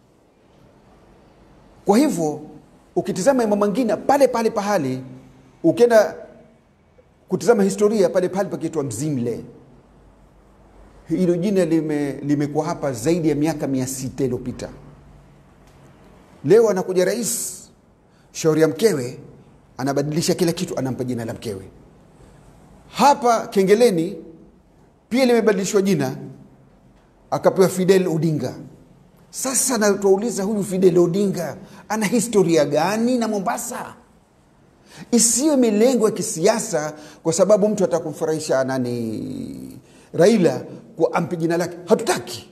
Kwa hivyo ukitizama Mama Ngina pale pale pahali, ukienda kutizama historia pale pale pakiitwa Mzimle. Hilo jina lime, limekuwa hapa zaidi ya miaka mia sita iliyopita. Leo anakuja rais, shauri ya mkewe, anabadilisha kila kitu, anampa jina la mkewe. Hapa Kengeleni pia limebadilishwa jina, akapewa Fidel Odinga. Sasa na tuwauliza huyu Fidel Odinga ana historia gani na Mombasa? Isiwe milengo ya kisiasa, kwa sababu mtu atakumfurahisha nani Raila kwa ampe jina lake. Hatutaki,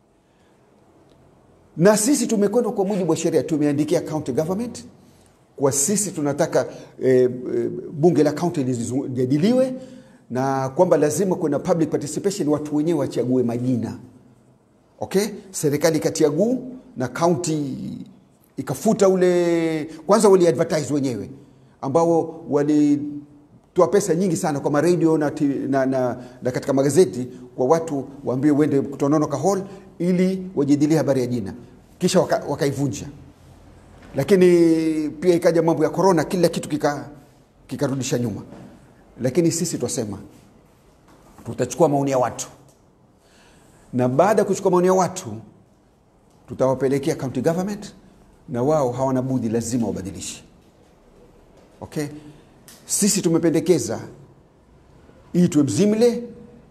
na sisi tumekwenda kwa mujibu wa sheria, tumeandikia county government kwa sisi tunataka e, e, bunge la county lijadiliwe na kwamba lazima kuna public participation, watu wenyewe wachague majina okay. Serikali ikatiaguu na county ikafuta ule, kwanza wali advertise wenyewe ambao walitoa pesa nyingi sana kwa maredio na, na, na, na katika magazeti kwa watu waambie uende Tononoka Hall ili wajadilie habari ya jina, kisha wakaivunja waka lakini pia ikaja mambo ya korona, kila kitu kikarudisha kika nyuma. Lakini sisi twasema tutachukua maoni ya watu, na baada ya kuchukua maoni ya watu tutawapelekea county government, na wao hawana budi, lazima wabadilishe. Okay, sisi tumependekeza itwe Mzimle,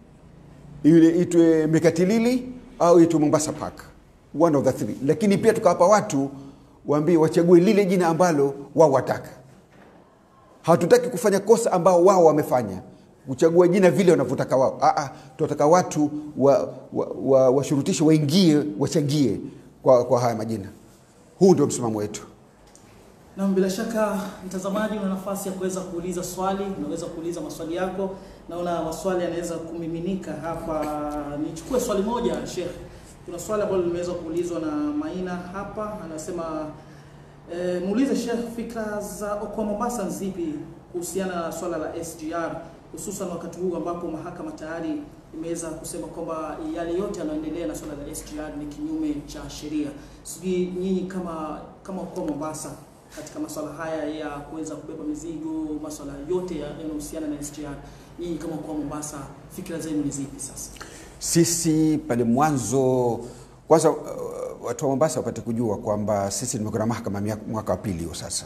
ile itwe Mekatilili au itwe Mombasa Park, one of the three. Lakini pia tukawapa watu waambie wachague lile jina ambalo wao wataka. Hatutaki kufanya kosa ambao wao wamefanya, kuchagua jina vile wanavyotaka wao. Aa, tunataka watu washurutishe wa, wa, wa waingie wachangie kwa, kwa haya majina. Huu ndio msimamo wetu. Na bila shaka mtazamaji, una nafasi ya kuweza kuuliza swali, unaweza kuuliza maswali yako. Naona maswali yanaweza kumiminika hapa. Nichukue swali moja, Sheikh. Kuna swali ambalo limeweza kuulizwa na Maina hapa, anasema e, muulize Sheikh, fikra za kwa Mombasa nzipi kuhusiana na swala la SGR, hususan wakati huu ambapo mahakama tayari imeweza kusema kwamba yale yote yanayoendelea na swala la SGR ni kinyume cha sheria. Sijui nyinyi kama kama kwa Mombasa katika masuala haya ya kuweza kubeba mizigo, masuala yote yanayohusiana na SGR, nyinyi kama kwa Mombasa, fikra zenu ni zipi sasa? Sisi pale mwanzo kwanza, uh, watu wa Mombasa wapate kujua kwamba sisi tumekwenda mahakama mwaka wa pili huo sasa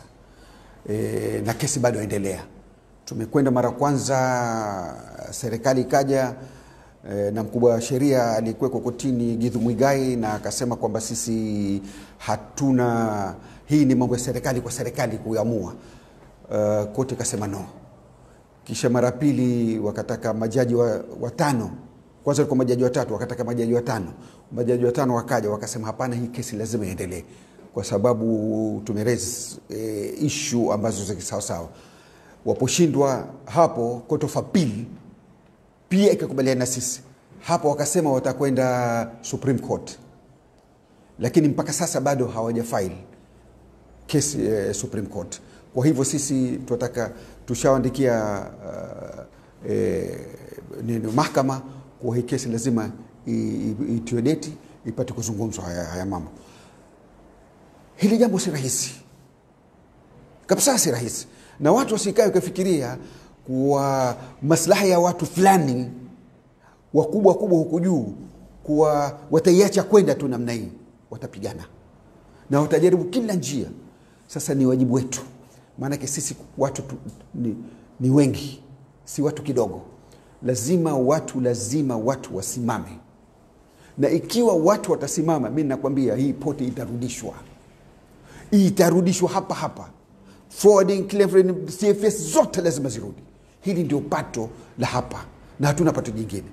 e, na kesi bado endelea. Tumekwenda mara kwanza, serikali ikaja e, na mkubwa wa sheria alikuwekwa kotini Githu Mwigai na akasema kwamba sisi hatuna, hii ni mambo ya serikali kwa serikali kuamua. Uh, koti ikasema no. Kisha mara pili wakataka majaji watano wa kwanza ilikuwa majaji watatu, wakataka majaji watano. Majaji watano wakaja wakasema, hapana, hii kesi lazima iendelee kwa sababu tumeraise e, issue ambazo za kisawasawa. waposhindwa hapo court of appeal pia ikakubaliana na sisi hapo wakasema watakwenda supreme court lakini mpaka sasa bado hawaja file kesi eh, supreme court kwa hivyo sisi tunataka tushawaandikia uh, eh, nini mahakama kwa hii kesi lazima i- i- itiwe deti ipate kuzungumzwa haya, haya mambo hili jambo si rahisi kabisa si rahisi na watu wasikae ukafikiria kuwa maslahi ya watu fulani wakubwa wakubwa huku juu kuwa wataiacha kwenda tu namna hii watapigana na watajaribu kila njia sasa ni wajibu wetu maanake sisi watu tu, ni, ni wengi si watu kidogo lazima watu lazima watu wasimame na ikiwa watu watasimama mi nakwambia hii pote itarudishwa itarudishwa hapa hapa forwarding clearing, cfs zote lazima zirudi hili ndio pato la hapa na hatuna pato jingine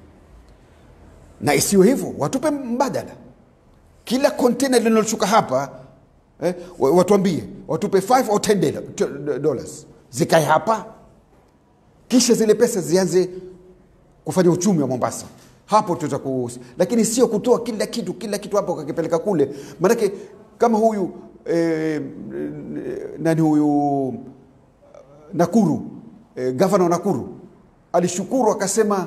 na isiwe hivyo watupe mbadala kila kontena linaloshuka hapa eh, wa- watuambie watupe 5 au 10 dola- t- dollars zikae hapa kisha zile pesa zianze kufanya uchumi wa mombasa hapo tuta ku lakini sio kutoa kila kitu kila kitu hapo kakipeleka kule maanake kama huyu eh, nani huyu nakuru eh, gavana wa nakuru alishukuru akasema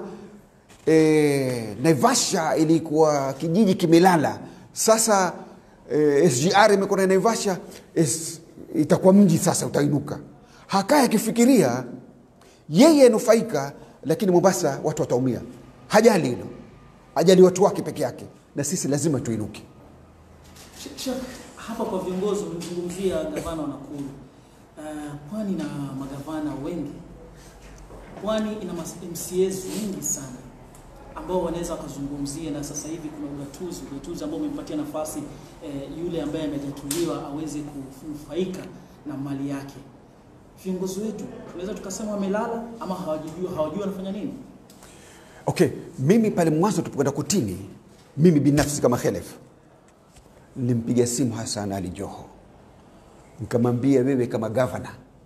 eh, naivasha ilikuwa kijiji kimelala sasa eh, sgr imekuwa na naivasha es, itakuwa mji sasa utainuka hakaya akifikiria yeye anufaika lakini mombasa watu wataumia hajali hilo hajali watu wake peke yake na sisi lazima tuinuke Sheikh, Sheikh, hapa kwa viongozi umezungumzia gavana wa Nakuru. Uh, pwani na magavana wengi, pwani ina mas- MCAs wengi sana ambao wanaweza wakazungumzia, na sasa hivi kuna ugatuzi, ugatuzi ambao umempatia nafasi eh, yule ambaye amejatuliwa aweze kunufaika na mali yake. Viongozi wetu tunaweza tukasema wamelala ama hawajijua, hawajui wanafanya nini. okay mimi pale mwanzo tupokwenda kutini mimi binafsi kama khelef nilimpiga simu hasan ali joho nikamwambia wewe kama gavana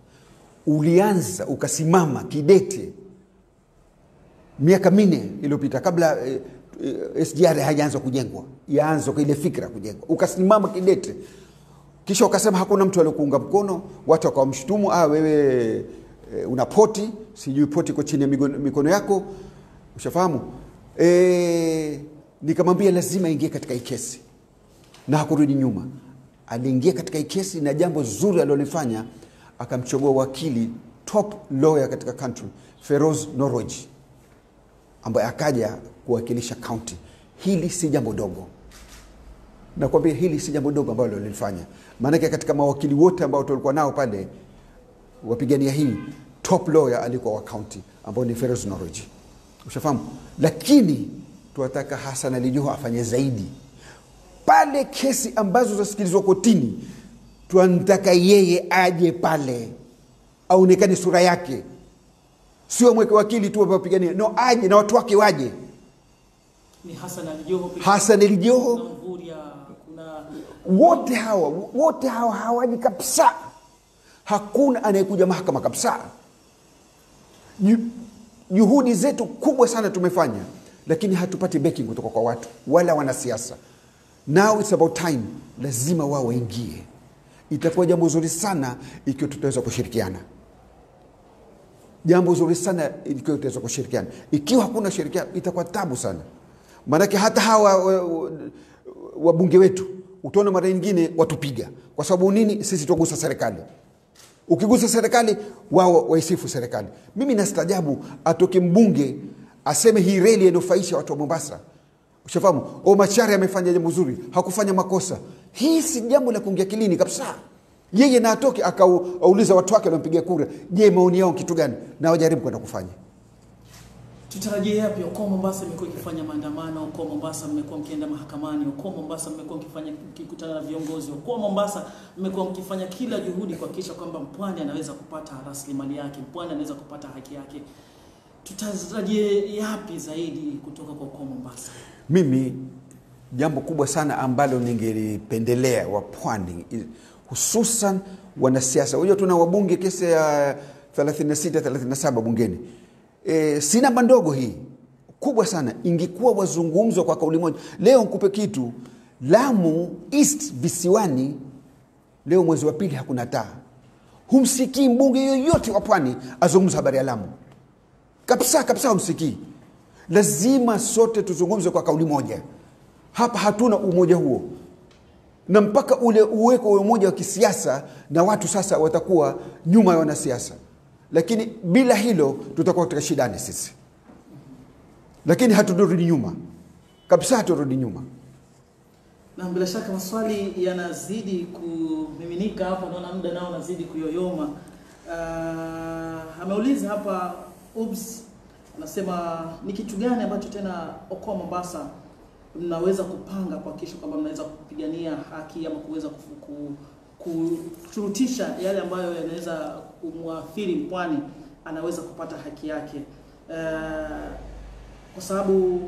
ulianza ukasimama kidete miaka minne iliyopita kabla eh, eh, sgr hajaanza kujengwa yaanza kwa ile fikra kujengwa ukasimama kidete kisha ukasema hakuna mtu aliokuunga mkono watu wakawamshutumu ah, wewe e, una poti sijui poti iko chini ya migono- mikono yako ushafahamu e, nikamwambia lazima ingie katika hii kesi na hakurudi nyuma aliingia katika hii kesi na jambo zuri alilolifanya akamchagua wakili top lawyer katika country feroz noroji ambaye akaja kuwakilisha county hili si jambo dogo nakwambia hili si jambo dogo ambalo lilifanya maanake katika mawakili wote ambao tulikuwa nao pale wapigania hii top lawyer alikuwa wa county ambao ni Feroz Noroji ushafahamu lakini tunataka Hassan Ali Joho afanye zaidi pale kesi ambazo zasikilizwa kotini tunataka yeye aje pale aonekane sura yake sio mweke wakili tu wapigania no aje na watu wake waje Ni Hassan Ali Joho pekee. Hassan Ali Joho kuna Mvurya, kuna wote hawa wote hawa hawaji kabisa hakuna anayekuja mahakama kabisa Ju- juhudi zetu kubwa sana tumefanya lakini hatupati backing kutoka kwa watu wala wanasiasa now it's about time lazima wao waingie itakuwa jambo zuri sana ikiwa tutaweza kushirikiana jambo zuri sana ikiwa tutaweza kushirikiana ikiwa hakuna shirikiano itakuwa tabu sana maanake hata hawa wa- wa- wabunge wetu utaona mara nyingine watupiga kwa sababu nini sisi tuagusa serikali ukigusa serikali wao waisifu serikali mimi nastajabu atoke mbunge aseme hii reli yanufaisha watu wa mombasa ushafahamu o machari amefanya jambo zuri hakufanya makosa hii si jambo la kuingia kilini kabisa yeye na atoke akauliza watu wake waliompigia kura je maoni yao kitu gani na wajaribu kwenda kufanya tutarajie yapi? Uko Mombasa mmekuwa ikifanya maandamano, uko Mombasa mmekuwa mkienda mahakamani, uko Mombasa mmekuwa mkifanya mkikutana na viongozi, uko Mombasa mmekuwa mkifanya kila juhudi kuhakikisha kwamba mpwani anaweza kupata rasilimali yake, mpwani anaweza kupata haki yake. Tutarajie yapi zaidi kutoka kwa uko Mombasa? mimi jambo kubwa sana ambalo ningelipendelea wa pwani i- hususan wanasiasa unajua tuna wabunge kesi ya 36 37 bungeni e, si namba ndogo hii kubwa sana ingekuwa wazungumzwa kwa kauli moja leo nkupe kitu lamu east visiwani leo mwezi wa pili hakuna taa humsikii mbunge yoyote wa pwani azungumza habari ya lamu kabisa kabisa humsikii lazima sote tuzungumze kwa kauli moja hapa hatuna umoja huo na mpaka ule uweko wa umoja wa kisiasa na watu sasa watakuwa nyuma ya wanasiasa lakini bila hilo tutakuwa katika shidani sisi lakini haturudi nyuma kabisa haturudi nyuma na bila shaka maswali yanazidi kumiminika hapa, naona muda nao unazidi kuyoyoma. Uh, ameuliza hapa Ubs anasema ni kitu gani ambacho tena Okoa Mombasa mnaweza kupanga kuhakikisha kwamba mnaweza kupigania haki ama kuweza kufu- ku- kushurutisha yale ambayo yanaweza kumwathiri mpwani anaweza kupata haki yake uh, kwa sababu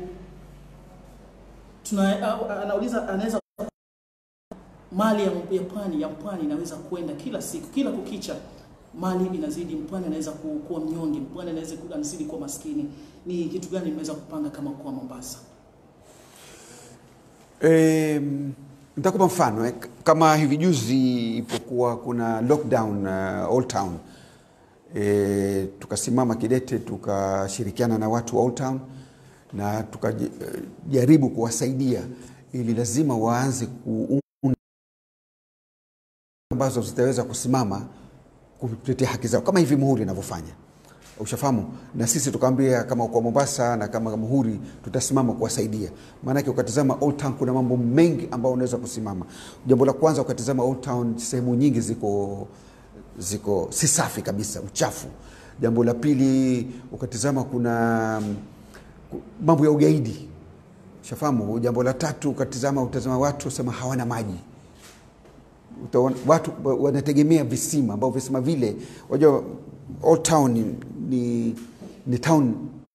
tuna au- anauliza anaweza mali ya, ya pwani ya pwani inaweza kwenda kila siku kila kukicha mali inazidi mpwani anaweza ku- kuwa mnyonge mpwani anaweza ku- anazidi kuwa maskini ni kitu gani mmeweza kupanga kama kwa Mombasa E, nitakupa mfano eh. Kama hivi juzi ipokuwa kuna lockdown uh, Old Town e, tukasimama kidete tukashirikiana na watu wa Old Town na tukajaribu kuwasaidia ili lazima waanze kuunda ambazo zitaweza kusimama kutetea haki zao kama hivi Muhuri inavyofanya ushafahamu na sisi tukaambia kama kwa Mombasa na kama Muhuri tutasimama kuwasaidia maanake ukatizama Old Town kuna mambo mengi ambayo unaweza kusimama jambo la kwanza ukatizama Old Town sehemu nyingi ziko ziko si safi kabisa uchafu jambo la pili ukatizama kuna mm, ku- mambo ya ugaidi shafahamu jambo la tatu ukatizama utazama watu sema hawana maji utaona watu wa- wanategemea visima ambao visima vile wajua Old Town ni, ni, ni town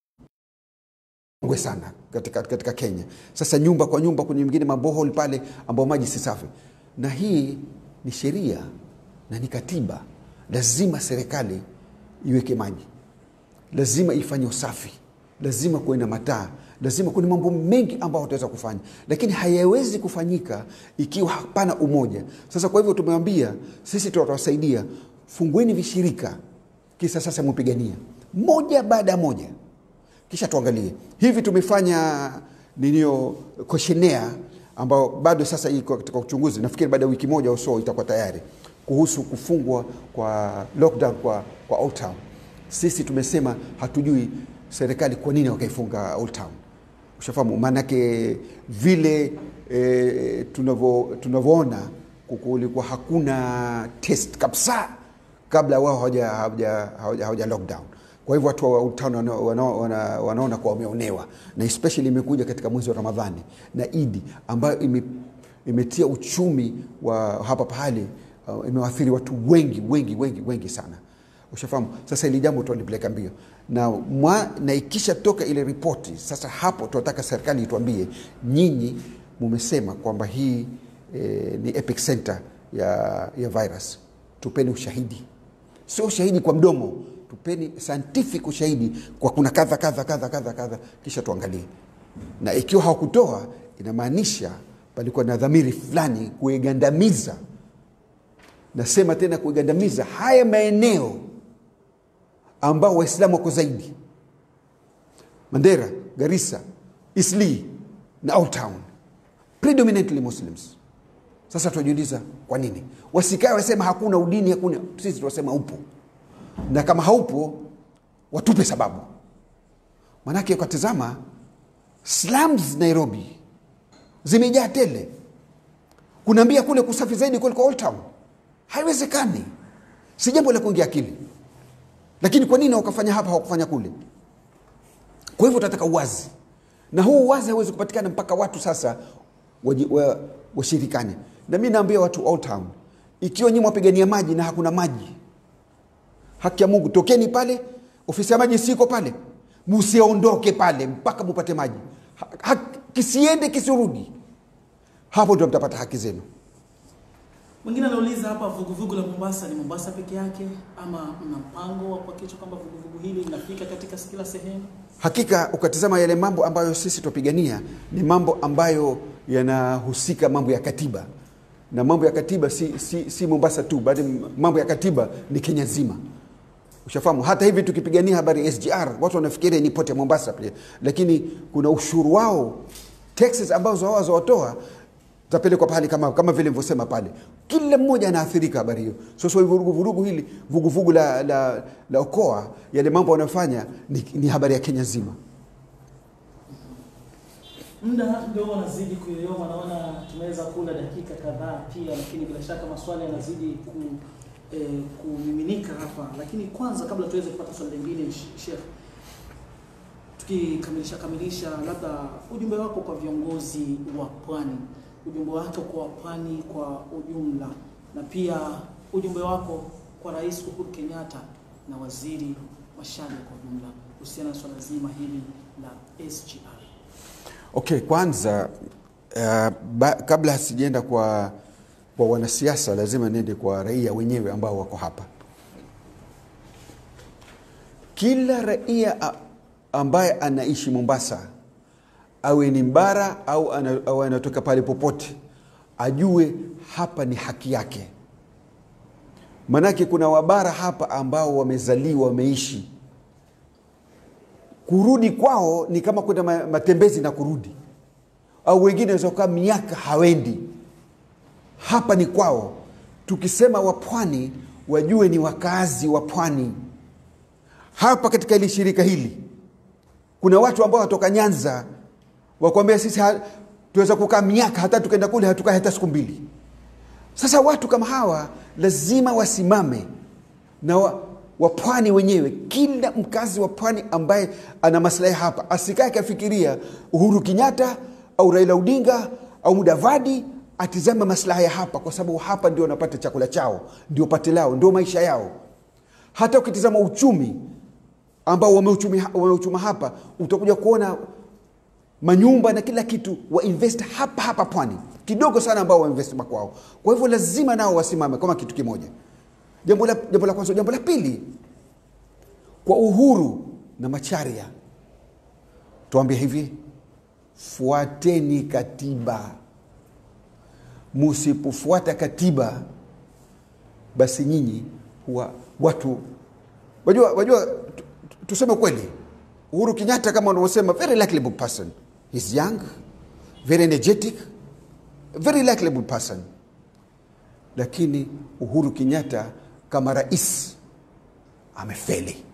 ngwe sana katika, katika Kenya. Sasa nyumba kwa nyumba, kwenye mingine mabohol pale ambao maji si safi, na hii ni sheria na ni katiba. Lazima serikali iweke maji, lazima ifanye usafi, lazima kuwe na mataa, lazima kuna mambo mengi ambayo wataweza kufanya, lakini hayawezi kufanyika ikiwa hapana umoja. Sasa kwa hivyo tumewambia sisi tutawasaidia, fungueni vishirika, kisa sasa mupigania moja baada ya moja kisha tuangalie hivi tumefanya ninio questionnaire ambao bado sasa iko katika uchunguzi nafikiri baada ya wiki moja au so itakuwa tayari kuhusu kufungwa kwa lockdown kwa, kwa Old Town. Sisi tumesema hatujui serikali kwa nini wakaifunga Old Town, ushafahamu maanake vile e, tunavyo- tunavyoona kulikuwa hakuna test kabisa kabla wao hawaja hawaja- hawaja- hawaja lockdown kwa hivyo watu wa Old Town wana- wana- wana- wanaona kuwa wameonewa na especially imekuja katika mwezi wa Ramadhani na Idi ambayo ime, imetia uchumi wa hapa pahali uh, imewaathiri watu wengi wengi wengi wengi sana ushafahamu sasa ili jambo tualipeleka mbio na, mwa, na ikisha toka ile ripoti sasa hapo tunataka serikali ituambie nyinyi mumesema kwamba hii eh, ni epic center ya, ya virus tupeni ushahidi sio ushahidi kwa mdomo tupeni scientific ushahidi kwa kuna kadha kadha kadha kadha kadha kisha tuangalie na ikiwa hawakutoa inamaanisha palikuwa na dhamiri fulani kuigandamiza nasema tena kuigandamiza haya maeneo ambao waislamu wako zaidi mandera garissa isli na Old Town predominantly muslims sasa tunajiuliza kwa nini wasikae wasema hakuna udini hakuna sisi tunasema upo na kama haupo watupe sababu manake ukatizama slums nairobi zimejaa tele kunaambia kule kusafi zaidi kuliko Old Town haiwezekani si jambo la kuingia akili lakini kwa nini wakafanya hapa hawakufanya kule kwa hivyo tunataka uwazi na huu uwazi hauwezi kupatikana mpaka watu sasa waji- wa- washirikane na mi naambia watu Old Town ikiwa nyinyi mwapigania maji na hakuna maji haki ya mungu tokeni pale ofisi ya maji siko pale musiondoke pale mpaka mupate maji ha, ha, kisiende kisirudi hapo ndio mtapata haki zenu Mwingine anauliza hapa, vuguvugu la Mombasa ni Mombasa peke yake ama mna mpango wa kuhakikisha kwamba vuguvugu hili linafika katika kila sehemu? Hakika ukatizama yale mambo ambayo sisi twapigania ni mambo ambayo yanahusika mambo ya katiba, na mambo ya katiba si, si, si Mombasa tu, bali mambo ya katiba ni Kenya nzima. Ushafahamu? Hata hivi tukipigania habari ya SGR watu wanafikiri ni pote Mombasa pia, lakini kuna ushuru wao taxes ambazo wao watoa tapelekwa pale kama, kama vile nilivyosema pale, kila mmoja anaathirika habari hiyo. Sasa so, vurugu vurugu hili vuguvugu la, la, la Okoa, yale mambo wanayofanya ni, ni habari ya Kenya nzima. Muda ndio unazidi kuyoyoma, naona tumeweza kula dakika kadhaa pia, lakini bila shaka maswali yanazidi ku, eh, kumiminika hapa, lakini kwanza kabla tuweze kupata swali lingine, Sh- Sheikh, tukikamilisha kamilisha, labda ujumbe wako kwa viongozi wa pwani, ujumbe wako kwa pwani kwa ujumla, na pia ujumbe wako kwa Rais Uhuru Kenyatta na Waziri Macharia kwa ujumla kuhusiana na swala zima hili la SGR. Okay, kwanza uh, ba, kabla sijaenda kwa, kwa wanasiasa lazima niende kwa raia wenyewe ambao wako hapa. Kila raia a- ambaye anaishi Mombasa awe ni mbara au, ana, au anatoka pale popote ajue hapa ni haki yake. Manake kuna wabara hapa ambao wamezaliwa wameishi kurudi kwao ni kama kwenda ma- matembezi na kurudi, au wengine waweza kukaa miaka hawendi. Hapa ni kwao. Tukisema wapwani, wajue ni wakazi wa pwani. Hapa katika hili shirika hili kuna watu ambao watoka Nyanza wakwambia sisi ha- tuweza kukaa miaka hata tukenda kule hatukai hata siku mbili. Sasa watu kama hawa lazima wasimame na wa, wa pwani wenyewe, kila mkazi wa pwani ambaye ana maslahi hapa asikae akafikiria Uhuru Kenyatta au Raila Odinga au Mudavadi atizame maslahi ya hapa, kwa sababu hapa ndio wanapata chakula chao, ndio pate lao, ndio maisha yao. Hata ukitizama uchumi ambao wameuchumi, wameuchuma hapa, utakuja kuona manyumba na kila kitu wainvest hapa hapa pwani, kidogo sana ambao wainvest makwao. Kwa hivyo lazima nao wasimame kama kitu kimoja. Jambo la, jambo la kwanza. Jambo la pili, kwa Uhuru na Macharia tuambie hivi, fuateni katiba. Musipofuata katiba, basi nyinyi huwa watu wajua, wajua tu- tu- tuseme kweli, Uhuru Kenyatta kama unavyosema, very likable person, he's young, very energetic, very likable person lakini Uhuru Kenyatta kama rais amefeli,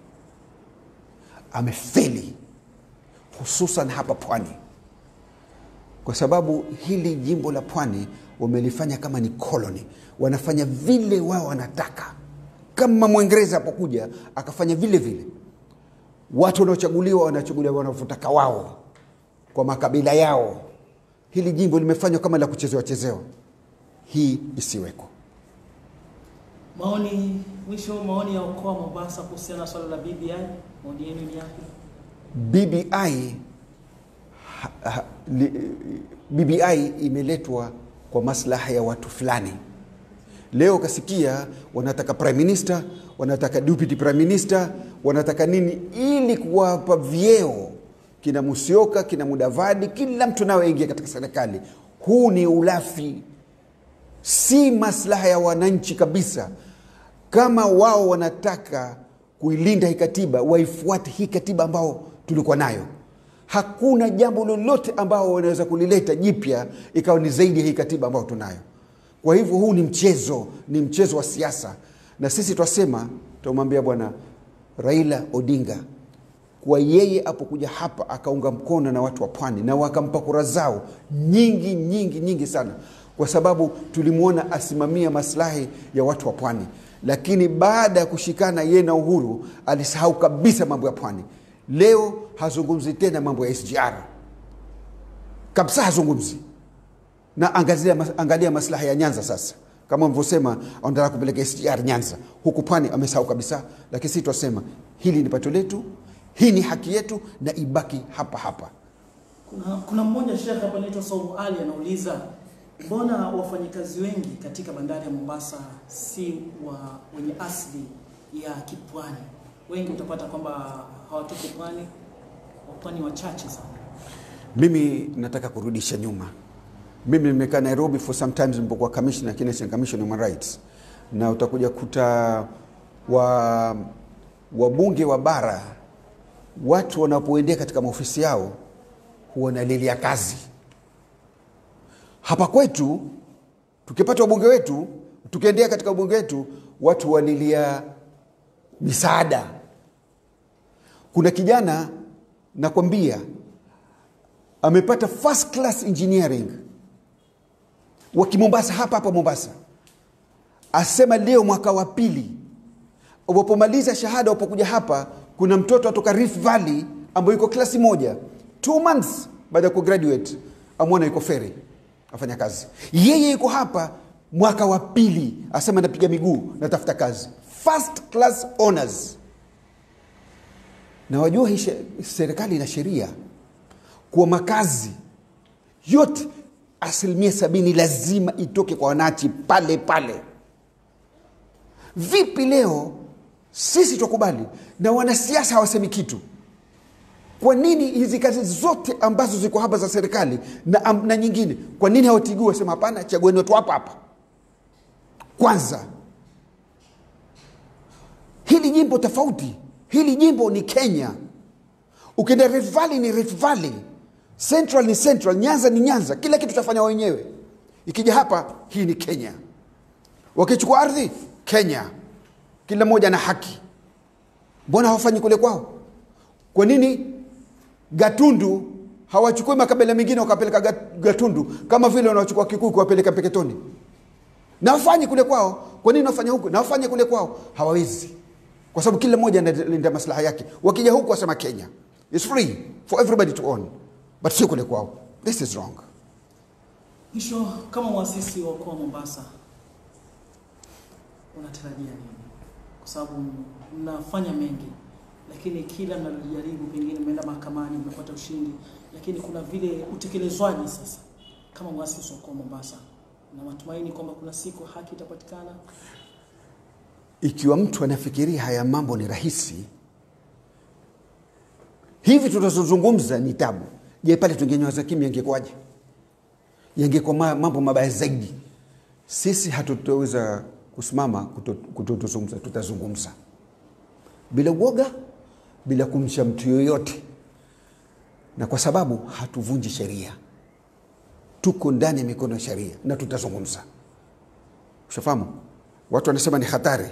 amefeli hususan hapa pwani, kwa sababu hili jimbo la pwani wamelifanya kama ni koloni, wanafanya vile wao wanataka. Kama Mwingereza apokuja akafanya vile vile, watu wanaochaguliwa wanachaguliwa wanavyotaka wao kwa makabila yao. Hili jimbo limefanywa kama la kuchezewa chezewa, hii isiweko. Maoni mwisho, maoni ya Okoa Mombasa kuhusiana na swala la BBI, maoni yenu ni yapi? BBI ha, ha, li, BBI imeletwa kwa maslaha ya watu fulani. Leo kasikia wanataka prime minister, wanataka deputy prime minister, wanataka nini, ili kuwapa vyeo kina Musyoka, kina Mudavadi, kila mtu nayoingia katika serikali. Huu ni ulafi, si maslaha ya wananchi kabisa. Kama wao wanataka kuilinda hii katiba, waifuate hii katiba ambao tulikuwa nayo. Hakuna jambo lolote ambao wanaweza kulileta jipya ikawa ni zaidi ya hii katiba ambayo tunayo. Kwa hivyo huu ni mchezo, ni mchezo wa siasa, na sisi twasema, tumwambia bwana Raila Odinga kwa yeye apokuja hapa akaunga mkono na watu wa pwani na wakampa kura zao nyingi nyingi nyingi sana, kwa sababu tulimwona asimamia maslahi ya watu wa pwani. Lakini baada ya kushikana yeye na Uhuru alisahau kabisa mambo ya pwani. Leo hazungumzi tena mambo ya SGR kabisa, hazungumzi na angalia, angalia maslahi ya Nyanza sasa kama mlivyosema anataka kupeleka SGR Nyanza, huku pwani amesahau kabisa. Lakini sisi twasema hili ni pato letu, hii ni haki yetu na ibaki hapa hapa. Kuna, kuna mmoja shekhe hapa anaitwa Saumu Ali anauliza mbona wafanyakazi wengi katika bandari ya Mombasa si wa wenye asili ya kipwani? Wengi utapata kwamba hawatoki pwani, wapwani wachache sana. Mimi nataka kurudisha nyuma. Mimi nimekaa Nairobi for some times nilipokuwa commissioner Kenya State Commission on Human Rights, na utakuja kuta wa wabunge wa bara watu wanapoendea katika maofisi yao huwa wanalilia kazi. Hapa kwetu tukipata wabunge wetu, tukiendea katika wabunge wetu, watu walilia misaada. Kuna kijana nakwambia amepata first class engineering wa Kimombasa hapa hapa Mombasa, asema leo mwaka wa pili wapomaliza shahada, wapokuja hapa, kuna mtoto atoka Rift Valley ambayo yuko klasi moja, two months baada ya kugraduate, amwona yuko feri afanya kazi. Yeye yuko hapa mwaka wa pili, asema napiga miguu, natafuta kazi, first class honors. Na wajua hii she- serikali ina sheria kuwa makazi yote asilimia sabini lazima itoke kwa wananchi pale pale. Vipi leo sisi tukubali na wanasiasa hawasemi kitu? Kwa nini hizi kazi zote ambazo ziko hapa za serikali na, am- na nyingine, kwa nini hawatigui wasema hapana, chagueni watu hapa hapa? Kwanza hili jimbo tofauti, hili jimbo ni Kenya. Ukienda Rift Valley ni Rift Valley, Central ni Central, Nyanza ni Nyanza, kila kitu tafanya wenyewe. Ikija hapa, hii ni Kenya. Wakichukua ardhi, Kenya, kila mmoja na haki. Mbona hawafanyi kule kwao? Kwa nini Gatundu hawachukui makabila mengine wakapeleka Gat- Gatundu kama vile wanachukua Kikuyu kuwapeleka Mpeketoni? Na wafanyi kule kwao. Kwa nini wafanya huku? Na wafanye kule kwao. Hawawezi, kwa sababu kila mmoja analinda maslaha yake. Wakija huku wasema Kenya is free for everybody to own, but sio kule kwao. This is wrong. Mwisho, kama mwasisi wa mkoa wa Mombasa, unatarajia nini? Kwa sababu mnafanya mengi, lakini kila mnalojaribu, pengine mmeenda mahakamani, mmepata ushindi, lakini kuna vile utekelezwaji sasa. Kama mwasisi wa mkoa wa Mombasa, na matumaini kwamba kuna siku haki itapatikana. Ikiwa mtu anafikiria haya mambo ni rahisi, hivi tunazozungumza ni tabu. Je, pale tungenyamaza kimya ingekuwaje? Yangekuwa ma- mambo mabaya zaidi. Sisi hatutaweza kusimama kuto- kutotuzungumza, tutazungumza bila uoga, bila kumcha mtu yoyote, na kwa sababu hatuvunji sheria, tuko ndani ya mikono ya sheria na tutazungumza. Ushafahamu? Watu wanasema ni hatari.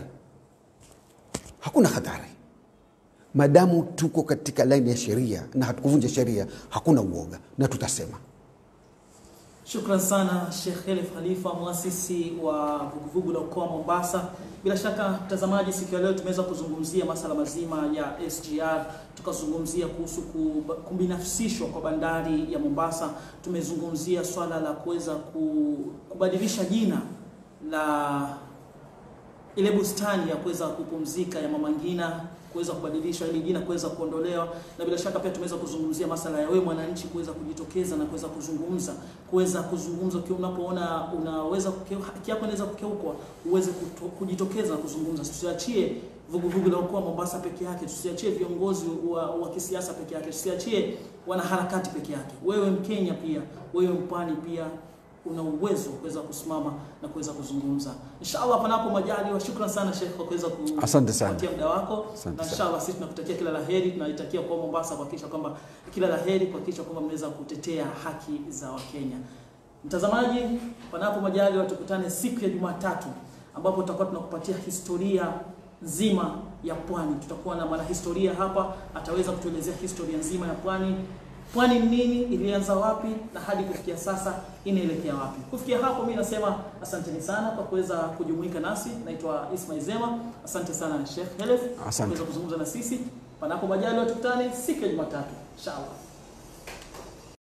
Hakuna hatari madamu tuko katika laini ya sheria na hatukuvunja sheria, hakuna uoga na tutasema. Shukran sana Sheikh Khelef Khalifa, mwasisi wa vuguvugu la mkoa wa Mombasa. Bila shaka mtazamaji, siku ya leo tumeweza kuzungumzia masala mazima ya SGR, tukazungumzia kuhusu kub- kubinafsishwa kwa bandari ya Mombasa, tumezungumzia swala la kuweza ku- kubadilisha jina la ile bustani ya kuweza kupumzika ya Mama Ngina kuweza kubadilishwa ili jina kuweza kuondolewa, na bila shaka pia tumeweza kuzungumzia masala ya wewe mwananchi kuweza kujitokeza na kuweza kuzungumza, kuweza kuzungumza ukiwa unapoona unaweza kukeu- haki yako inaweza kukeukwa, uweze kuto- kujitokeza na kuzungumza. Tusiachie vuguvugu la mkoa wa Mombasa peke yake, tusiachie viongozi wa, wa kisiasa peke yake, tusiachie wanaharakati peke yake. Wewe Mkenya pia, wewe mpwani pia una uwezo wa kuweza kusimama na kuweza kuzungumza. Inshallah, panapo majaliwa. Shukran sana Sheikh kwa kuweza ku- Asante sana. kupatia muda wako, Asante na sana. inshallah sisi tunakutakia kila la heri, tunaitakia kwa Mombasa kuhakikisha kwamba kila la heri, kuhakikisha kwamba mnaweza kutetea haki za Wakenya. Mtazamaji, panapo majaliwa, tukutane siku ya Jumatatu ambapo tutakuwa tunakupatia historia nzima ya pwani. Tutakuwa na mwanahistoria hapa, ataweza kutuelezea historia nzima ya pwani. Pwani ni nini, ilianza wapi na hadi kufikia sasa inaelekea wapi? Kufikia hapo, mimi nasema asanteni sana kwa kuweza kujumuika nasi. Naitwa Ismail Zema, asante sana Sheikh Helef kwa Asante. kuweza kuzungumza na sisi. Panapo majaliwa, tukutane siku ya Jumatatu inshallah.